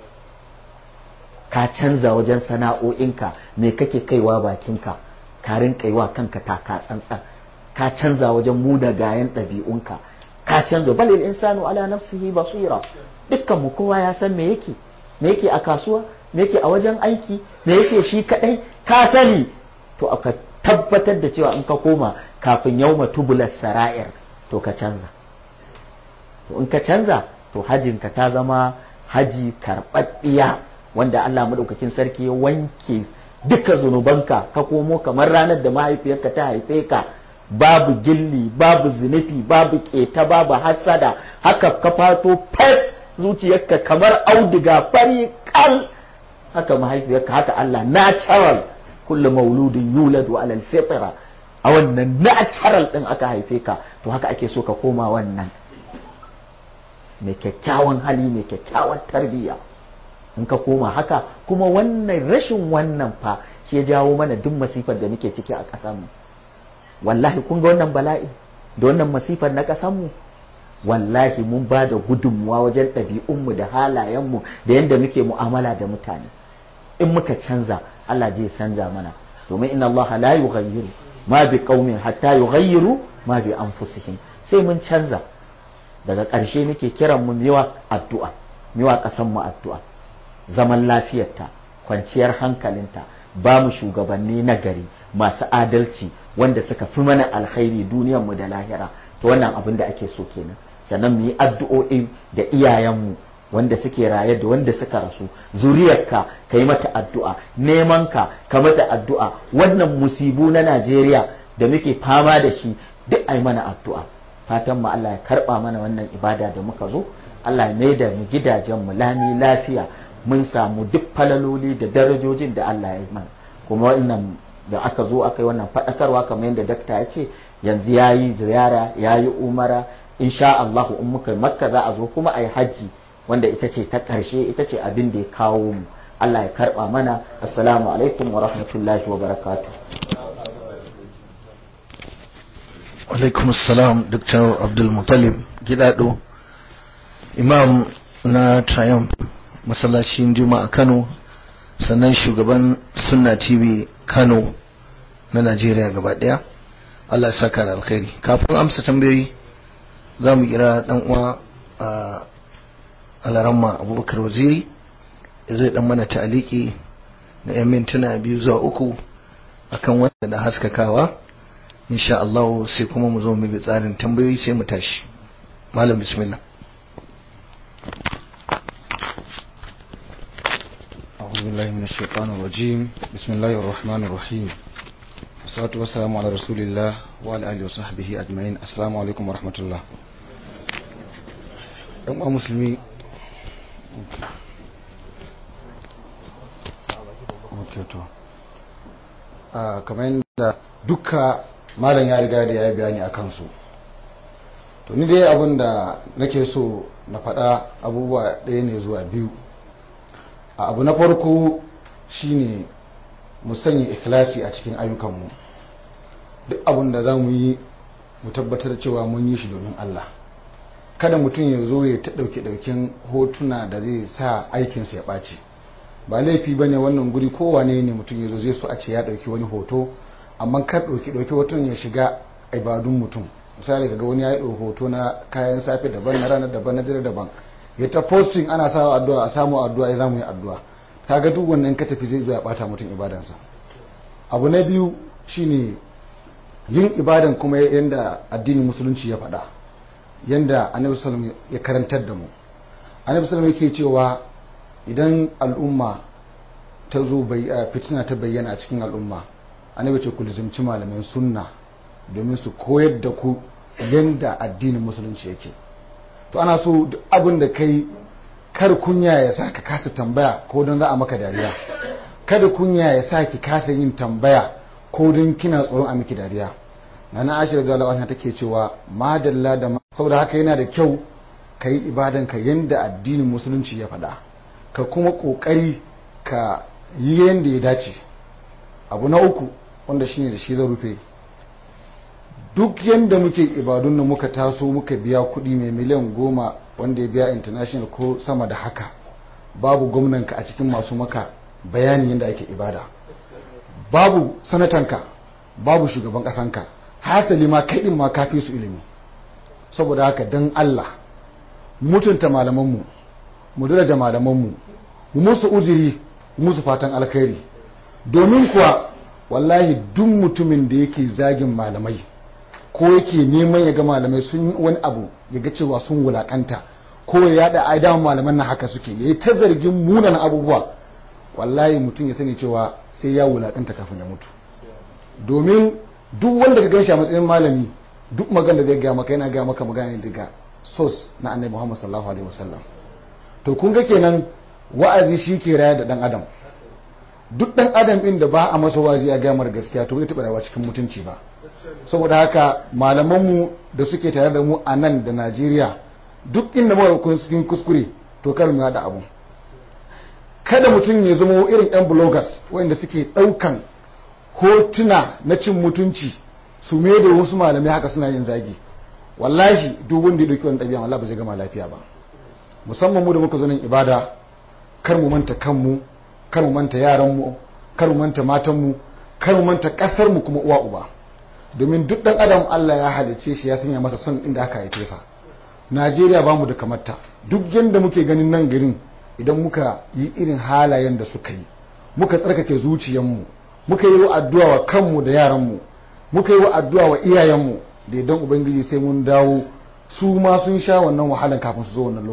ka canza wajen sana'o'inka me kake kaiwa bakinka ka rinka wa kanka taka tsantsan ka canza wajen muna gayan ɗabi'unka ka canza balil insanu ala nafsihi basira dukkan mu kowa ya san me yake me yake a kasuwa me yake a wajen aiki me yake shi kadai ka sani to aka tabbatar da cewa in ka koma kafin yauma tubular sara'ir to ka canza to in ka canza to hajinka ta zama haji karɓaɗɗiya wanda Allah maɗaukakin sarki ya wanke duka zunubanka ka komo kamar ranar da mahaifiyarka ta haife ka babu gilli babu zunufi babu keta babu hassada haka ka fato fes zuciyarka kamar auduga fari kal haka mahaifiyarka haka Allah natural kullu mauludin yuladu ala alfitra a wannan natural din aka haife ka to haka ake so ka koma wannan mai kyakkyawan hali mai kyakkyawan tarbiyya in ka koma haka kuma wannan rashin wannan fa shi ya jawo mana duk masifar da muke ciki a ƙasarmu wallahi kun ga wannan bala'i da wannan masifar na ƙasarmu wallahi mun ba da gudunmuwa wajen ɗabi'unmu da halayenmu da yadda muke mu'amala da mutane in muka canza Allah zai canza mana domin inna Allah la yughayyiru ma bi qaumin hatta yughayyiru ma bi anfusihim sai mun canza daga ƙarshe nake kiran mu miwa addu'a miwa ƙasan mu addu'a zaman lafiyarta kwanciyar hankalinta ba mu shugabanni na gari masu adalci wanda suka fi mana alkhairi duniyar mu da lahira to wannan abin da ake so kenan sannan mu yi addu'o'i da iyayenmu wanda suke raye da wanda suka rasu zuriyarka ka yi mata addu'a neman ka ka mata addu'a wannan musibu na Najeriya da muke fama da shi duk ai mana addu'a fatan mu Allah ya karba mana wannan ibada da muka zo Allah ya mai da mu gidajen mu lami lafiya mun samu duk falaloli da darajojin da Allah ya yi mana kuma wannan da aka zo aka yi wannan faɗakarwa kamar yadda dakta ya ce yanzu ya yi ziyara ya yi umara insha Allah in muka makka za a zo kuma a yi hajji wanda ita ce ta ƙarshe ita ce abin da ya kawo mu Allah ya karɓa mana assalamu alaikum wa rahmatullahi wa barakatuh alaikum assalam dr abdul mutalib gidado imam na triumph masallacin juma'a kano sannan shugaban sunna tv kano na najeriya gaba daya allah saka da alkhairi kafin amsa tambayoyi za mu kira dan uwa a alaramma abubakar waziri zai dan mana ta'aliki na yan mintuna biyu zuwa uku akan wanda da haskakawa insha Allah sai kuma mu zo mu bi tsarin tambayoyi sai mu tashi malam bismillah أعوذ بالله من الشيطان الرجيم بسم الله الرحمن الرحيم والصلاة والسلام على رسول الله وعلى آله وصحبه أجمعين السلام عليكم ورحمة الله ‘yan musulmi kamar yadda duka malam ya riga da ya yi bayani a kansu to ni dai abin da nake so na faɗa abubuwa ɗaya ne zuwa biyu a abu na farko shine mu sanya ikhlasi a cikin ayyukanmu duk abin da za mu yi mu tabbatar cewa mun yi shi domin Allah kada mutum ya zo ya ta ɗauke ɗauken hotuna da zai sa aikinsa ya ɓaci ba laifi ba ne wannan guri kowane ne mutum ya zo zai so a ce ya ɗauki wani hoto amma kar ɗauki ɗauki hoton ya shiga ibadun mutum misali kaga wani ya yi hoto na kayan safe daban na ranar daban na dare daban ya ta posting ana sawa addu'a a samu addu'a ya zamu yi addu'a kaga duk wannan ka tafi zai zo ya bata mutum ibadansa abu na biyu shine yin ibadan kuma yanda addinin musulunci ya faɗa yanda annabi sallallahu ya karantar da mu annabi sallallahu yake cewa idan al'umma ta zo fitina ta bayyana a cikin al'umma annabi ce ku lizimci malaman sunna domin su koyar da ku yanda addinin musulunci yake to ana so duk abin da kai kar kunya ya sa ka kasa tambaya ko don za a maka dariya kada kunya ya sa ki kasa yin tambaya ko don kina tsoron a miki dariya na na ashir da lawan take cewa madalla da saboda haka yana da kyau ka yi ibadan ka yanda addinin musulunci ya faɗa ka kuma ƙoƙari ka yi yanda ya dace abu na uku wanda shine da shi zan rufe duk yadda muke ibadun nan muka taso muka biya kuɗi mai miliyan goma wanda ya biya international ko sama da haka babu gwamnanka a cikin masu maka bayani yadda ake ibada babu sanatanka babu shugaban ƙasanka hasali ma kaɗin ma kafi su ilimi saboda haka don allah mutunta malamanmu mu daraja malamanmu mu musu uziri musu fatan alkhairi domin kuwa wallahi duk mutumin da yake zagin malamai ko yake neman ya ga malamai sun wani abu ya ga cewa sun wulakanta ko ya yada ai dama malaman nan haka suke yayi ta zargin munan abubuwa wallahi mutum ya sani cewa sai ya wulakanta kafin ya mutu domin duk wanda ka ganshi a matsayin malami duk magana da zai ga maka yana ga maka magana daga source na annabi Muhammad sallallahu alaihi wasallam to kun ga kenan wa'azi shi ke raya da dan adam duk dan adam din da ba a masa wazi a gamar gaskiya to zai taɓa rayuwa cikin mutunci ba saboda haka malamanmu da suke tare da mu a nan da najeriya duk inda muka cikin kuskure to kar mu haɗa abu kada mutum ya zama irin yan bloggers wanda suke ɗaukan hotuna na cin mutunci su me da wasu malamai haka suna yin zagi wallahi duk wanda ya ɗauki wani ɗabi'a Allah ba zai gama lafiya ba musamman mu da muka zo nan ibada kar mu manta kanmu kar mu manta yaranmu kar mu manta matanmu kar mu manta ƙasarmu kuma uwa uba domin duk dan adam Allah ya halice shi ya sanya masa son inda aka haife sa najeriya ba mu da kamata duk yadda muke ganin nan garin idan muka yi irin halayen da suka yi muka tsarkake zuciyanmu muka yi wa addu'a wa kanmu da yaranmu muka yi wa addu'a wa iyayenmu da idan ubangiji sai mun dawo su ma sun sha wannan wahalan kafin su zo wannan